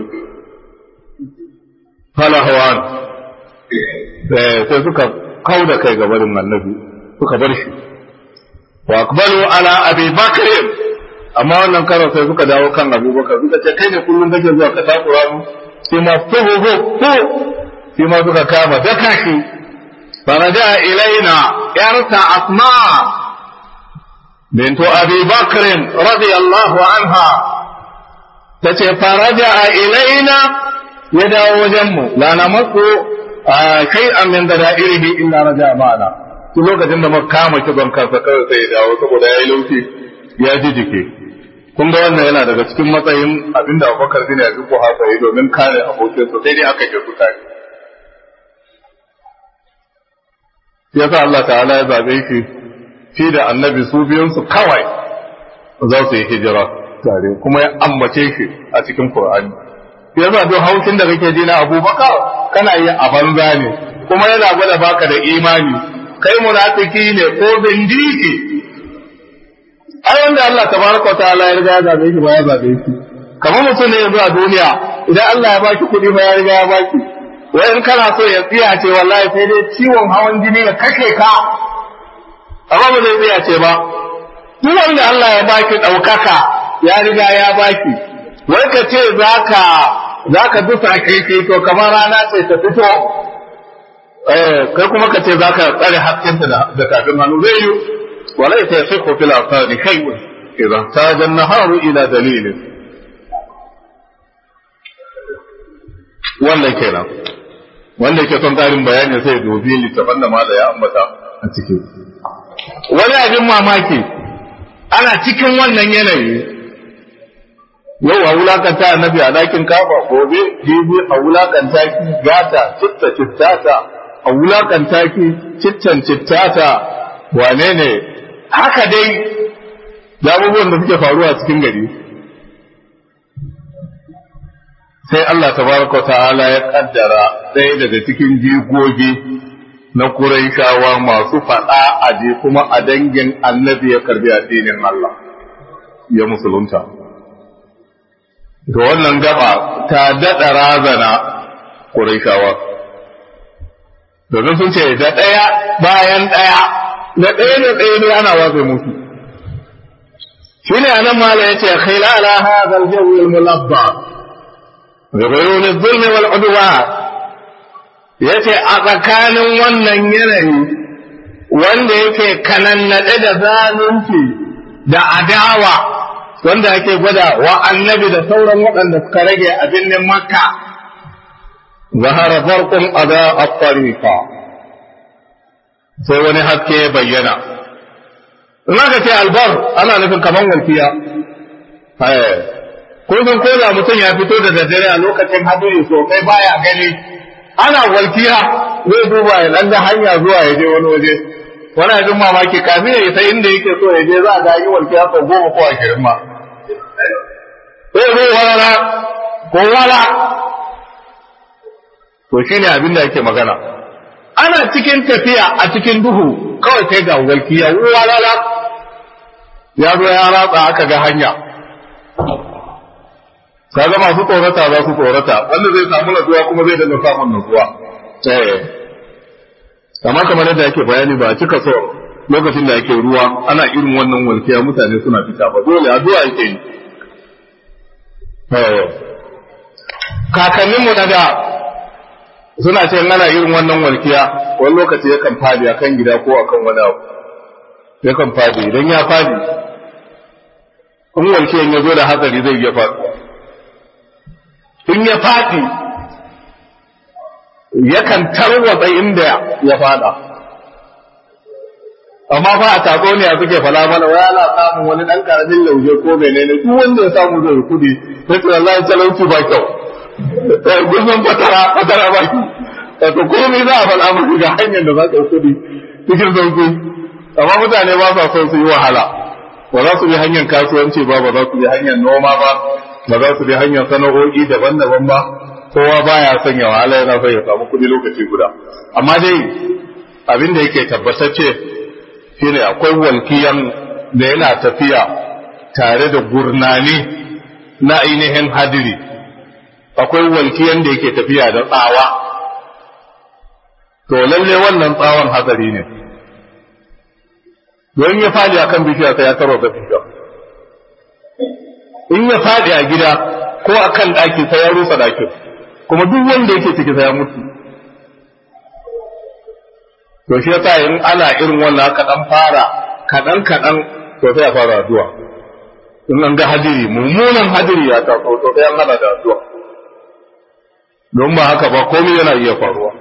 fala hawan sai suka kauda kai ga barin annabi suka bar shi wa aqbalu ala abi bakr amma wannan karo sai suka dawo kan abubakar suka ce kai ne kullum kake zuwa ka takura mu sai ma fuhu fu sai ma suka kama daka shi faraja ilaina yarta asma bintu abi bakr radiyallahu anha tace faraja ilaina ya dawo wajen mu la namaku shay'an min darairihi illa raja ma'ana duk lokacin da muka kama kiban kansa kawai sai ya dawo saboda ya yi laushi ya ji jike kun ga wannan yana daga cikin matsayin abinda abubakar bin abi ko haka yi domin kare abokinsa sai dai aka ke su tare yasa Allah ta'ala ya zabe shi shi da annabi su biyun su kawai za su yi hijira tare kuma ya ambace shi a cikin Qur'ani yasa duk haushin da kake ji na Abubakar kana yi a banza ne kuma yana gwada baka da imani kai munafiki ne ko bindiki ai wanda Allah tabaraka wa ta'ala ya riga ya zabe shi ba ya zabe shi kamar mutum ne yanzu a duniya idan Allah ya baki kuɗi ba ya riga ya baki wai in kana so ya tsiya ce wallahi sai dai ciwon hawan jini ya kashe ka amma ba zai tsiya ce ba duk wanda Allah ya baki ɗaukaka ya riga ya baki wai ka ce zaka zaka dusa kai to kamar rana ce ta fito kai kuma ka ce zaka tsare haskenta da kafin hannu zai yi wala ta yasihu fil afani shay'un idan taja an-naharu ila dalilin wannan kenan wanda yake son karin bayani sai dubi littafin da mala ya ambata a ciki wani abin mamaki ana cikin wannan yanayi yau a wulakanta annabi a dakin kafa gobe jibi a wulakanta ki gata citta cittata a wulakanta ki cittan cittata wane ne haka dai da abubuwan da suke faruwa cikin gari sai Allah tabaraka ta'ala ya kaddara ɗaya daga cikin jigogi na Quraishawa masu faɗa a je kuma a dangin annabi ya karbi addinin Allah ya musulunta to wannan gaba ta daɗa razana Quraishawa domin sun ce da ɗaya bayan ɗaya na ɗaya da ɗaya ne ana watsa musu shi ne anan mala ya ce khilala hadha al-jawi al-mulabba bi ghuyun adh-dhulm wal udwan yace a tsakanin wannan yanayi wanda yake kanannade da zalunci da adawa wanda ake gwada wa annabi da sauran waɗanda suka rage a birnin makka zahara farkon ada at-tariqa sai wani haske ya bayyana in aka ce albar ana nufin kaman walkiya kun san ko da mutum ya fito da daddare a lokacin hadiri sosai baya gani ana walkiya zai duba ya dan hanya zuwa ya je wani waje wani abin mamaki kafin ya isa inda yake so ya je za a ga yi walkiya sau goma ko ashirin ma sai zo wala ko wala to shine abin da ake magana ana cikin tafiya a cikin duhu kawai sai ga walkiya walala ya zo ya ratsa aka ga hanya kaga masu tsorata za su tsorata wanda zai samu natsuwa kuma zai dinga samun natsuwa eh amma kamar yadda ake bayani ba a cika so lokacin da ake ruwa ana irin wannan walkiya mutane suna fita ba dole addu'a yake yi kakanninmu na da suna ce ana irin wannan walkiya wani lokaci yakan fadi akan gida ko akan wani abu yakan fadi idan ya fadi in walkiyan ya zo da hatsari zai iya faduwa in ya fadi yakan tarwatsa inda ya fada amma fa a tako ne a suke fala mana wai ana samun wani dan karamin lauje ko menene duk wanda ya samu zai kudi sai ce wallahi talauci ba kyau gudun fatara fatara ba ki wato komai za a faɗa maka ga hanyar da za ka kudi cikin sauki amma mutane ba sa son su yi wahala ba za su bi hanyar kasuwanci ba ba za su bi hanyar noma ba ba za su bi hanyar sana'o'i daban-daban ba kowa baya son ya wahala yana son ya samu kuɗi lokaci guda amma dai abin da yake tabbatacce shine akwai walkiyan da yana tafiya tare da gurnani na ainihin hadiri akwai walkiyan da yake tafiya da tsawa to lalle wannan tsawon hatsari ne don ya fadi a kan bishiya sai ya taro da bishiya in ya fadi a gida ko a kan ɗaki sai ya rusa ɗakin kuma duk wanda yake ciki sai ya mutu to shi yasa in ana irin wannan kaɗan fara kaɗan kaɗan to sai ya fara addu'a in an ga hadiri mummunan hadiri ya taso to sai an hada da addu'a don ba haka ba komai yana iya faruwa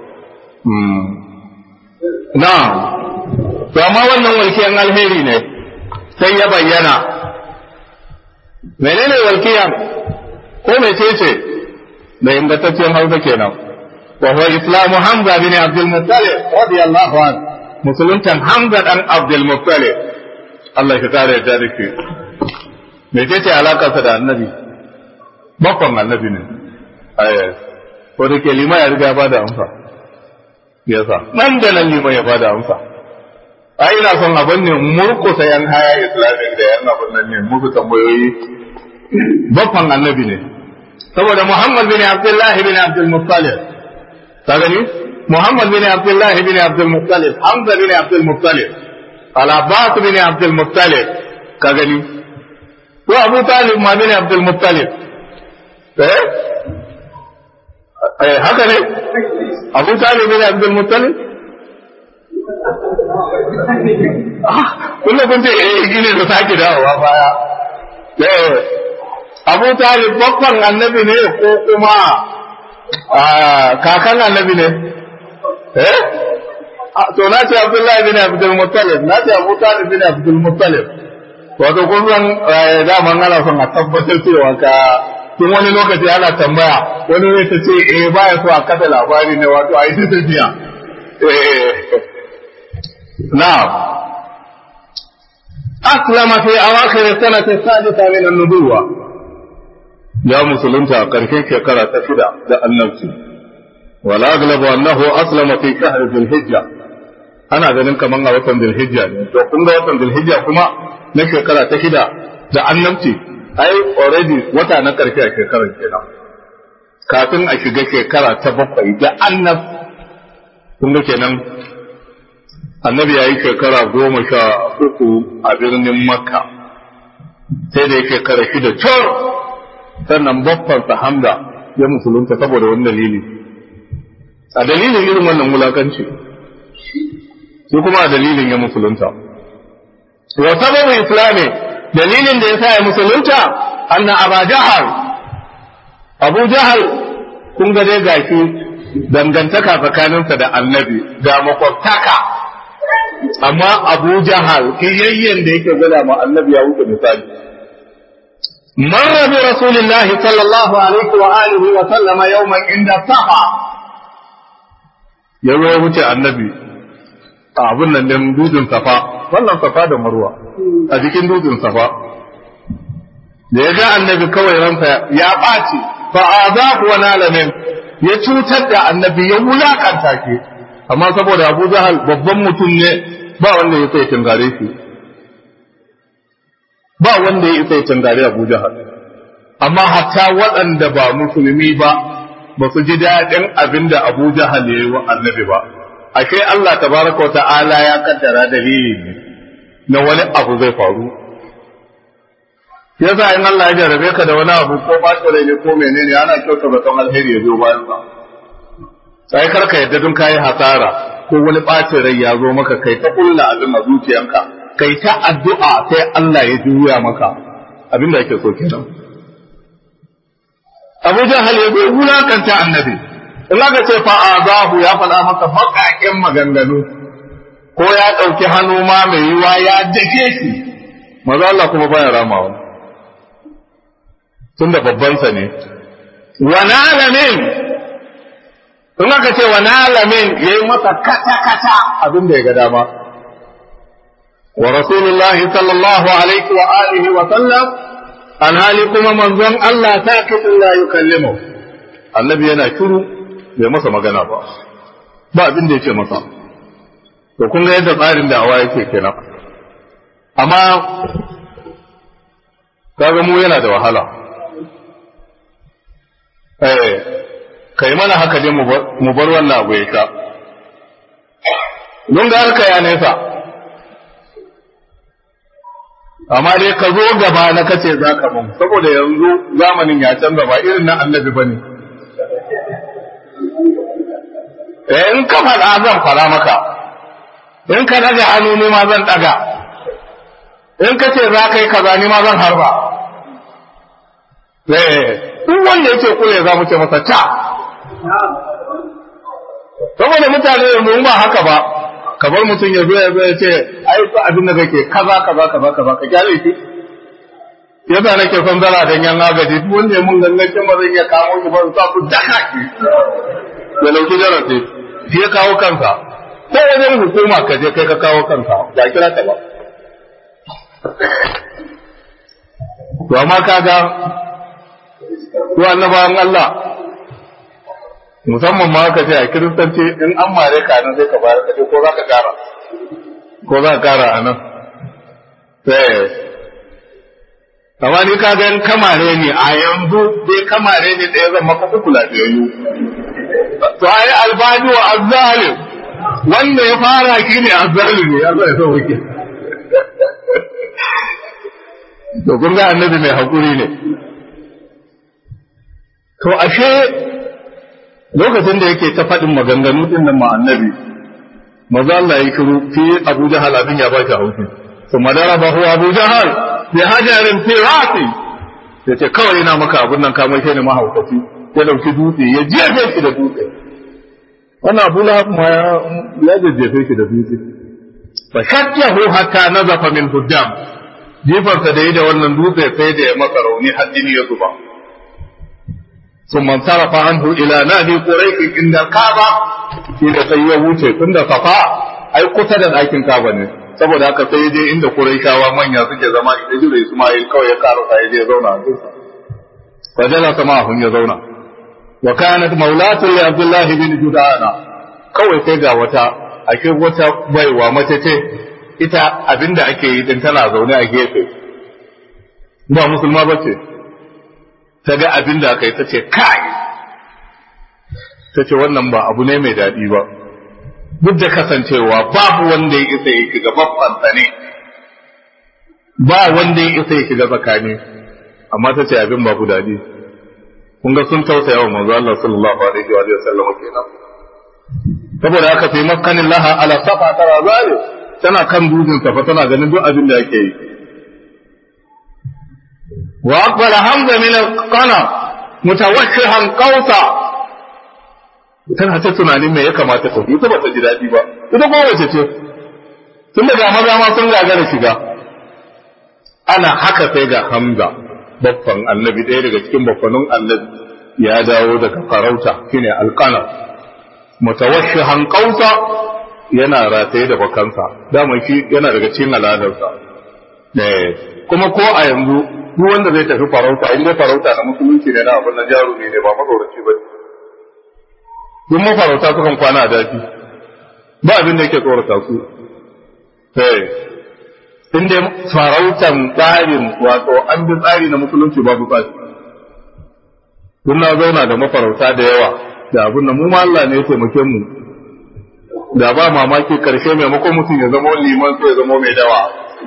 na to amma wannan walkiyan alheri ne sai ya bayyana menene walkiyan ko mecece da ingantaccen hausa kenan wa huwa islamu hamza bin abdul muttalib radiyallahu an musuluntan hamza dan abdul muttalib Allah ya kare ya da shi mecece alakarsa da annabi bakon annabi ne ko da ke lima ya riga ba da amsa yasa nan da nan lima ya ba da amsa a ina son abin ne murkusa yan haya islamic da yan abin nan ne musu tambayoyi bakon annabi ne saboda muhammad bin abdullah bin abdul muttalib ka gani muhammad bin abdullah bin abdul muttalib hamza bin abdul muttalib al-abbas bin abdul muttalib ka gani ko abu talib ma bin abdul muttalib eh eh haka ne abu talib bin abdul muttalib kullum kun ce eh gine da sake dawowa baya eh abu talib babban annabi ne ko kuma kakan annabi ne eh to na ce abdullahi bin abdul muttalib na ce abu talib bin abdul muttalib wato kun san daman ana son a tabbatar cewa ka tun wani lokaci ana tambaya wani ne ta ce eh baya so a kada labari ne wato a yi ta tafiya na'am aslama fi awakhir sanati sadisa min an-nubuwa ya musulunta a karshen shekara ta shida da annabci wala aglabu annahu aslama fi shahr dhul-hijja ana ganin kaman a watan dhul-hijja ne to kun ga watan dhul-hijja kuma na shekara ta shida da annabci ai already wata na karshe a shekarar kenan kafin a shiga shekara ta bakwai da annab kun ga kenan annabi ya yi shekara goma sha uku a birnin makka sai da ya shekara shida cor sannan babbansa hamda ya musulunta saboda wani dalili a dalilin irin wannan wulakanci shi kuma a dalilin ya musulunta wa sababin islami dalilin da ya sa ya musulunta anna aba jahal abu jahal kun ga dai gashi dangantaka tsakaninsa da annabi ga makwabtaka amma abu jahal kiyayyen da yake gwada ma annabi ya wuce misali marra bi rasulillahi sallallahu alaihi wa alihi wa sallama yawman inda safa ya zo wuce annabi a abun nan din dudun safa wannan safa da marwa a jikin dutsen safa da ya ga annabi kawai ransa ya ɓaci fa azaku wa nalamin ya cutar da annabi ya wulakanta ke amma saboda Abu Jahal babban mutum ne ba wanda ya sai tangare shi ba wanda ya sai tangare Abu Jahal amma hatta waɗanda ba musulmi ba ba su ji daɗin abin da Abu Jahal ya yi wa annabi ba ashe Allah tabaraka wa ta'ala ya kaddara dalili ne na wani abu zai faru yasa in Allah ya jarabe ka da wani abu ko ɓaci rai ne ko menene ana kyauta zaton alheri ya zo bayan sa sai kar ka yadda dun kayi hasara ko wani ɓacin rai ya zo maka kai ta kulla abin a zuciyanka kai ta addu'a sai Allah ya juya maka abin da yake so kenan Abu Jahal ya zo wulakanta annabi in aka ce fa azahu ya faɗa maka baƙaƙen maganganu ko ya ɗauki hannu ma mai yiwa ya dake shi maza Allah kuma baya ramawa tunda babbansa ne wani alamin in aka ce wa nalamin ya yi masa kata-kata abin da ya ga dama wa rasulullahi sallallahu alaihi wa alihi wa sallam an hali kuma manzon Allah ta kitin la yukallimu annabi yana shiru bai masa magana ba ba abin da ya ce masa to kun ga yadda tsarin da awa yake kenan amma kaga mu yana da wahala eh kai mana haka dai mu bar wannan abu ya sha don ga harka ya nesa amma dai ka zo gaba na kace za ka mun saboda yanzu zamanin ya canza ba irin na annabi bane eh in ka faɗa zan fara maka in ka daga hannu ni ma zan daga in ka ce za ka yi kaza ni ma zan harba eh duk wanda yake kule za mu ce masa ta saboda mutane yanzu ba haka ba kamar mutum ya zo ya zo ya ce ai ba abin da kake kaza kaza kaza kaza ka kyale shi yasa nake son zara dan yan agaji duk wanda ya mun gangancin ba zai iya kawo shi ba su sa ku daka shi ya lauki darasi shi ya kawo kansa ko wajen hukuma ka je kai ka kawo kanka ba kira ta ba to amma kaga ko annabawan Allah musamman ma ka ce a kiristanci in an mare ka nan sai ka bayar ka ce ko za ka kara ko za ka kara a nan sai amma ni ka ga in kamare ne a yanzu dai kamare ne ɗaya zan maka uku lafiyayyu to ai albani wa azzalim wanda ya fara ki ne azzalim ne Allah ya sauke to kun ga annabi mai hakuri ne to ashe lokacin da yake ta faɗin maganganu din nan ma annabi maza Allah ya kiru fi Abu Jahal abin ya baki haushi to madara ba huwa Abu Jahal bi hajarin fi rasi ya ce kawai ina maka abun nan kamar shi ne mahaukaci ya dauki dutse ya jefe shi da dutse wannan Abu Lahab ma ya jefe shi da dutse fa shakkahu hatta nazafa min hujjam jifarsa da yi da wannan dutse sai da ya masa rauni har jini ya zuba ثم انصرف عنه الى نادي قريش عند الكعبه shi da sai ya wuce tunda safa ai kusa da ɗakin kaba ne saboda haka sai je inda quraishawa manya suke zama ita jira isma'il kawai ya karo sai je zauna a cikin fa jala sama hun ya zauna wa kanat maulatu li abdullah bin judana kawai sai ga wata ake wata baiwa mace ce ita abinda ake yi din tana zaune a gefe ba musulma bace ta ga abin da aka yi ta ce kai ta ce wannan ba abu ne mai daɗi ba duk da kasancewa babu wanda ya isa ya shiga babban ne ba wanda ya isa ya shiga tsakani amma ta ce abin babu daɗi kun ga sun tausaya wa manzo Allah sallallahu alaihi wa sallam kenan saboda haka fi maskanin laha ala safa tara zali tana kan dutsen safa tana ganin duk abin da yake yi وأقبل حمزة من القنا متوشحا قوسا tana ta tunanin me ya kamata ta ita ba ta ji daɗi ba ita ko wace ce tun daga maza ma sun gagara shiga ana haka sai ga hamza babban annabi ɗaya daga cikin babbanin annabi ya dawo daga farauta shine alqana mutawashshihan qausa yana rataye da bakansa dama shi yana daga cikin al'adarsa kuma ko a yanzu duk wanda zai tafi farauta in dai farauta na musulunci ne na abin na jarumi ne ba matsoraci ba duk mafarauta sukan kwana a daji ba abin da yake tsorata su in dai farautan tsarin wato an bi tsari na musulunci babu tsari duk na zauna da mafarauta da yawa da abin da mu ma Allah ne ya taimake mu da ba mamaki karshe maimakon mutum ya zama liman sai ya zama mai dawa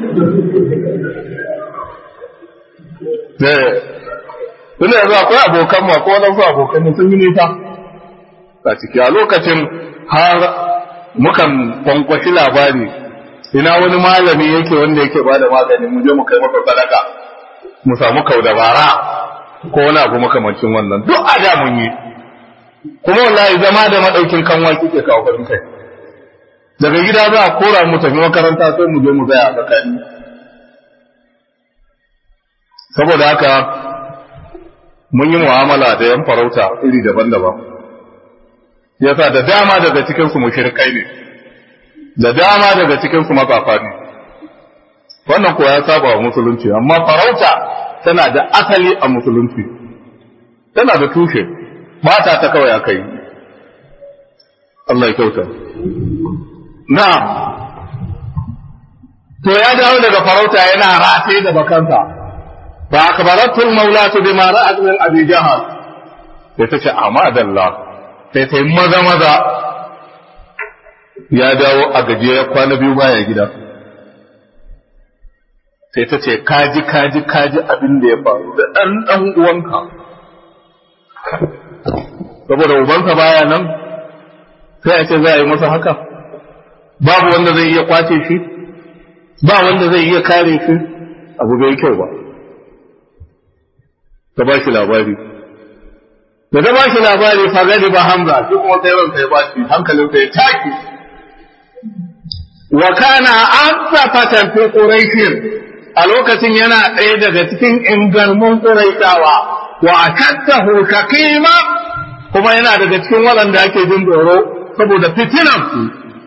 Tunda yanzu akwai abokan ma ko wadansu abokan sun yi nisa a ciki a lokacin har mukan kwankwashi labari ina wani malami yake wanda yake ba da magani mu je mu kai masa sadaka mu samu kau dabara ko wani abu makamancin wannan duk a da mun yi kuma wallahi zama da madaukin kanwa kike kawo farin kai daga gida za a kora mu tafi makaranta sai mu je mu tsaya a tsakani saboda haka mun yi mu'amala da yan farauta iri daban-daban yasa da dama daga cikin su mushrikai ne da dama daga cikin su matsafa ne wannan ko ya saba wa musulunci amma farauta tana da asali a musulunci tana da tushe ba ta ta kawai akai Allah ya kyauta na to ya dawo daga farauta yana rataye da bakansa fa akbaratul maulatu bima ra'at min abi jahal sai ta ce amadallah sai ta yi maza maza ya dawo a gajiya ya kwana biyu baya gida sai ta ce kaji kaji kaji abin da ya faru da ɗan ɗan uwanka saboda ubansa baya nan sai a ce za a yi masa haka babu wanda zai iya kwace shi ba wanda zai iya kare shi abu bai kyau ba ta ba shi labari da ta ba shi labari fa gadi ba hamza shi kuma sai ransa ya baci hankalinsa ya taki wa kana azafatan fi quraishin a lokacin yana ɗaya daga cikin ingarmun quraishawa wa akattahu shakima kuma yana daga cikin waɗanda ake jin tsoro saboda fitinan su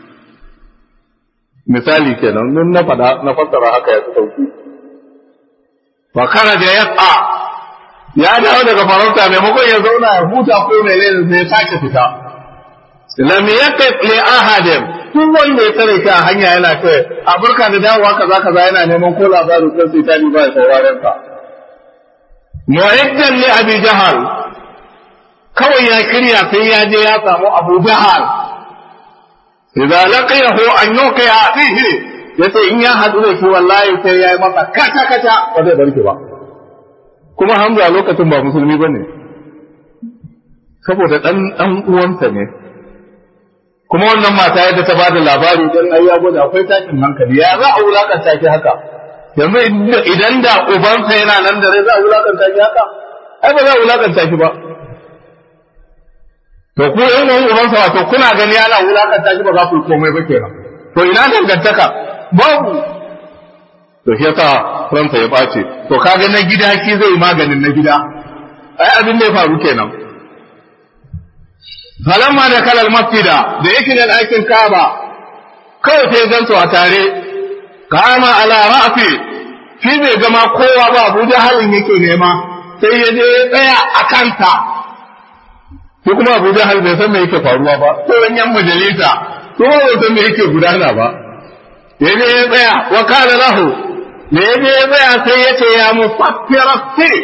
misali kenan nun na faɗa na fassara haka ya fi sauki wa kana da yasa ya dawo daga farauta maimakon ya zauna ya huta ko mai laifin sai ya sake fita lam yaqif li ahadin duk wanda ya tare shi a hanya yana ce a burka da dawowa kaza kaza yana neman ko labarin ko sai tani ba ya sauraren ka mu'iddan li abi jahal kawai ya kirya sai ya je ya samu abu jahal idza laqiyahu an yuqiya fihi yace in ya hadu da shi wallahi sai ya yi masa kata kata ba zai bar ba kuma Hamza lokacin ba musulmi bane saboda dan dan uwansa ne kuma wannan mata yadda ta bada labari dan ai ya gwada akwai takin hankali ya za a wulakanta shi haka yanzu idan da ubansa yana nan da rai za a wulakanta shi haka ai ba za a wulakanta shi ba to ku yan uwan ubansa wato kuna gani ana wulakanta shi ba za ku yi komai ba kenan to ina dangantaka babu to shi yasa ransa ya ɓace to kaga na gida shi zai maganin na gida ai abin da ya faru kenan falamma da kalal masjida da yake da ɗakin kaba kawai sai gansu a tare kama ala ra'fi shi bai gama kowa ba Abu Jahalin yake nema sai ya je ya tsaya a kanta ko kuma Abu Jahal bai san me yake faruwa ba sauran yan majalisa ko ba san me yake gudana ba ya je ya tsaya wa kana lahu me ya je ya tsaya sai ya ce ya mufakkira sirri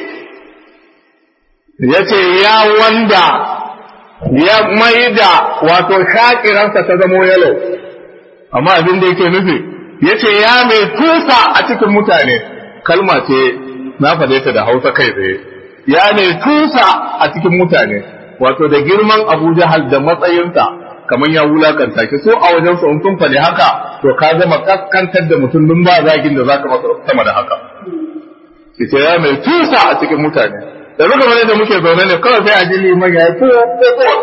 ya ce ya wanda ya maida wato shakiransa ta zamo yalo amma abin da yake nufi ya ce ya mai tusa a cikin mutane kalma ce na faɗe ta da hausa kai tsaye ya mai tusa a cikin mutane wato da girman abu jahal da matsayinsa kamar ya wulakanta ki so a wajen su sun faɗi haka to ka zama kaskantar da mutum dun ba zagin da zaka masa sama da haka ki ce ya mai tusa a cikin mutane da muka bane da muke zaune ne kawai sai a ji liman ya yi tuwo ko tuwo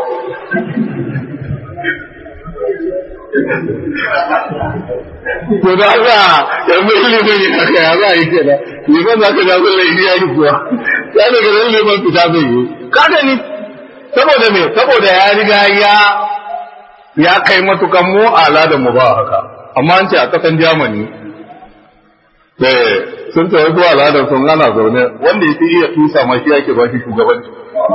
to da haka yanzu ilimin yi haka ya za a yi kenan liman za ka ja zalla yi ya yi kuwa ya daga nan liman fita zai yi kada ni saboda me saboda ya riga ya ya kai matukan mu ala da mu ba haka amma an ce a kasan Germany eh sun tafi zuwa al'adar sun ana zaune wanda ya fi iya tusa ma shi yake ba shi shugabanci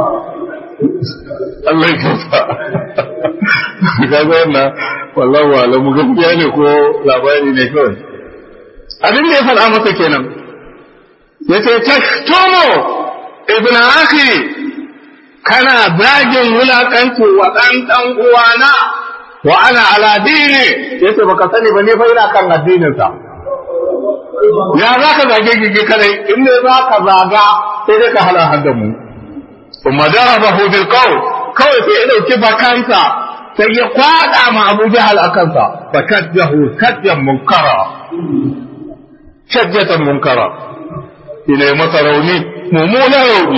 Allah ya kyauta ka ga wannan wallahu alamu gaskiya ne ko labari ne kawai abin da ya faɗa masa kenan yace tashtumu ibn akhi kana zagin wulakanci wa ɗan ɗan uwana wa ana ala dini yace baka sani ba ne fa ina kan addinin sa ya za ka zage gigi kadai in ne za ka zaga sai dai ka hala hadda mu kuma darabahu bil qawl kawai sai ya dauki bakansa sai ya kwada ma Abu Jahal akan sa fakadjahu kadjan munkara shajjatan munkara ina masa rauni mummunan rauni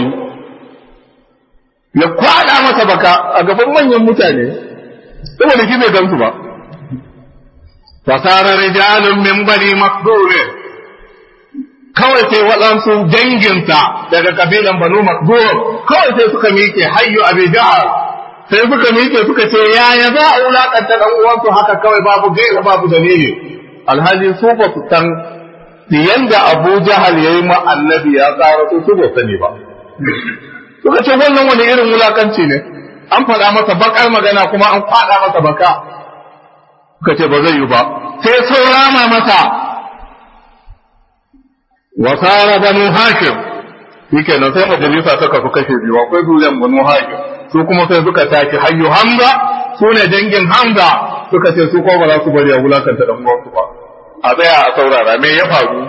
ya kwada masa baka a gaban manyan mutane saboda shi bai gamsu ba fasara rijalun min bani makdure kawai sai waɗansu danginsa daga kabilan banu makdur kawai sai suka miƙe hayyu abi jahal sai suka miƙe suka ce yaya za a wulakanta dan uwansu haka kawai babu gaira babu dalili alhali su ba su san yanda Abu Jahal yayi ma annabi ya tsara su su ba sani ba suka ce wannan wani irin wulakanci ne an faɗa masa bakar magana kuma an faɗa masa baka suka ce ba zai yi ba sai saurama masa wasara banu hashim shike nan sai majalisa ta kafu kashe biyu akwai duniyan banu hashim su kuma sai suka tashi hayyu hamza su ne dangin hamza suka ce su ko ba za su bari a wulakanta dan uwansu ba a tsaya a saurara me ya faru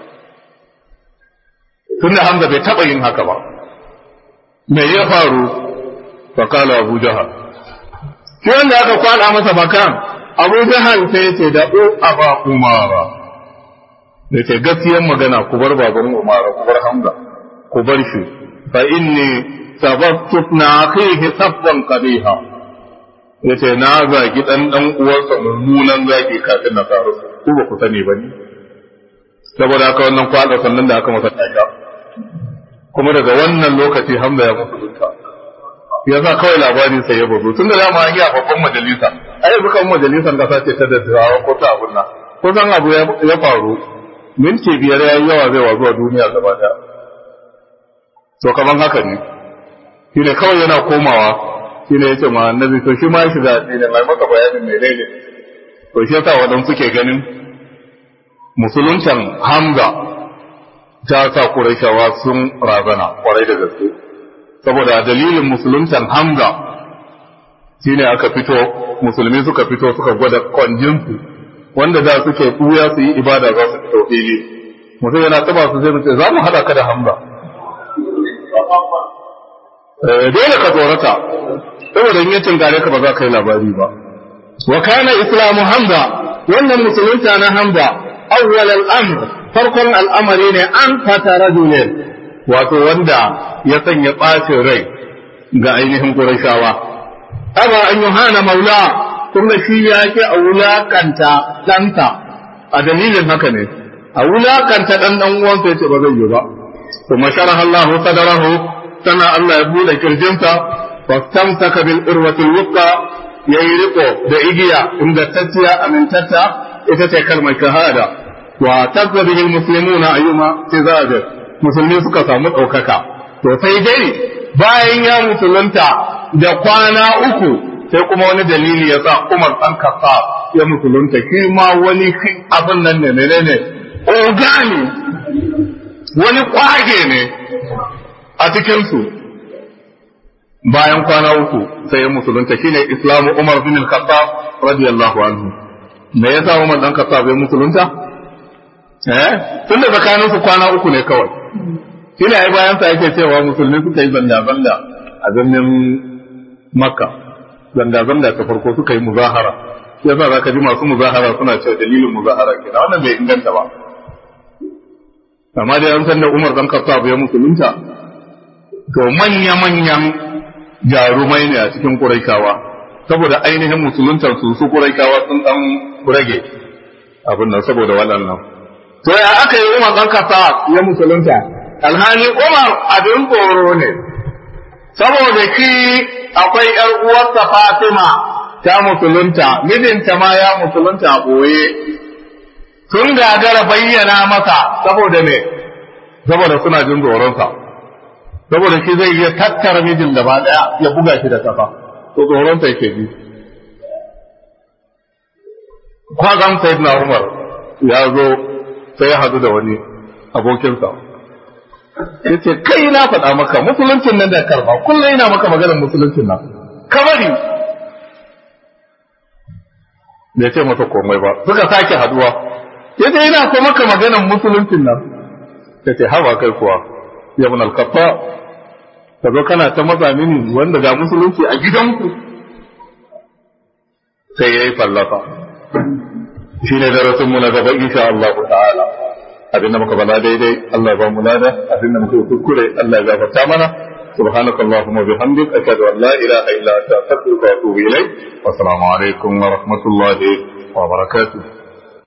tunda hamza bai taba yin haka ba me ya faru fa kala abu jahal shi wanda aka kwada masa bakan abu jahal sai ya ce da u aba umara da ce gaskiyan magana ku bar baban umara ku bar hamza ku bar shi fa inni sababtu na akhihi sabban qabiha yace na zagi dan dan uwarsa mummunan zagi kafin na tsaro ku ba ku sani ba ne saboda haka wannan kwada sannan da aka masa taka kuma daga wannan lokaci hamza ya musulunta ya sa kawai labarin sai ya bazu tun da dama an yi a babban majalisa ai yanzu kan majalisar kasa ce ta dattawa ko ta abun nan ko san abu ya faru minti biyar ya yi yawa zai wazu a duniya gaba daya to kaman haka ne shi ne kawai yana komawa shi ne ya ce ma annabi to shi ma ya shiga ne mai maka bayanin mai ne to shi yasa wadan suke ganin musuluncan hamza ta sa Qurayshawa sun razana kwarai da gaske saboda dalilin musuluntan Hamza shine aka fito musulmi suka fito suka gwada kwanjinsu wanda da suke kuya su yi ibada za su fito fili mutum yana taba su zai ce za mu haɗa ka da Hamza dole ka tsorata saboda in yancin gare ka ba za ka yi labari ba wa kana islamu Hamza wannan musulunta na Hamza awwal al-amr farkon al'amari ne an fata rajulin wato wanda ya sanya ɓacin rai ga ainihin Qurayshawa aba an yohana maula kuma shi ya ke a wulakanta ɗanta a dalilin haka ne a wulakanta ɗan ɗan uwansa yace ba zai yi ba kuma sharaha Allahu sadarahu sana Allah ya bude kirjinsa fastamsaka bil urwatil wuqa yayi riko da igiya ingantacciya amintatta ita ce kalmar shahada wa tazza bihi almuslimuna ayyuma tizajir musulmi suka samu ɗaukaka to sai dai bayan ya musulunta da kwana uku sai kuma wani dalili ya sa Umar ɗan kasa ya musulunta shi ma wani abin nan ne menene ogani wani kwage ne a cikinsu bayan kwana uku sai ya musulunta shine islamu Umar bin al-Khattab radiyallahu anhu me yasa Umar dan Khattab ya musulunta eh tun da tsakanin su kwana uku ne kawai shine ai bayan sa yake cewa musulmi suka yi zanga zanga a birnin Makka zanga zanga ta farko suka yi muzahara yasa zaka ji masu muzahara suna cewa dalilin muzahara kenan wannan bai inganta ba amma dai an san da Umar dan Khattab ya musulunta to manya manyan jarumai ne a cikin Quraishawa saboda ainihin musuluntar su su Quraishawa sun dan rage abin nan saboda waɗannan to ya aka yi Umar dan Khattab ya musulunta alhali Umar abin tsoro ne saboda ki akwai ƴar uwarsa Fatima ta musulunta mijinta ma ya musulunta a ɓoye sun gagara bayyana masa saboda me saboda suna jin tsoronsa saboda shi zai iya tattara mijin gaba daya ya buga shi da kafa to tsoronsa yake ji kwazan sai na umar ya zo sai ya hadu da wani abokinsa ya ce kai na faɗa maka musuluncin nan da karba kullum ina maka maganar musuluncin nan kamari bai ce masa komai ba suka sake haduwa ya ce ina so maka maganar musuluncin nan ya ce haba kai kuwa ya mun alkafa ka zo kana ta maza mini wanda ga musulunci a gidanku sai ya yi fallafa shi ne darasin mu na gaba insha Allah ta'ala abin da muka bala daidai Allah ba mu lada abin da muka yi kuskure Allah ya gafarta mana سبحانك اللهم وبحمدك أشهد أن لا إله إلا أنت أستغفرك وأتوب إليك والسلام عليكم ورحمة الله وبركاته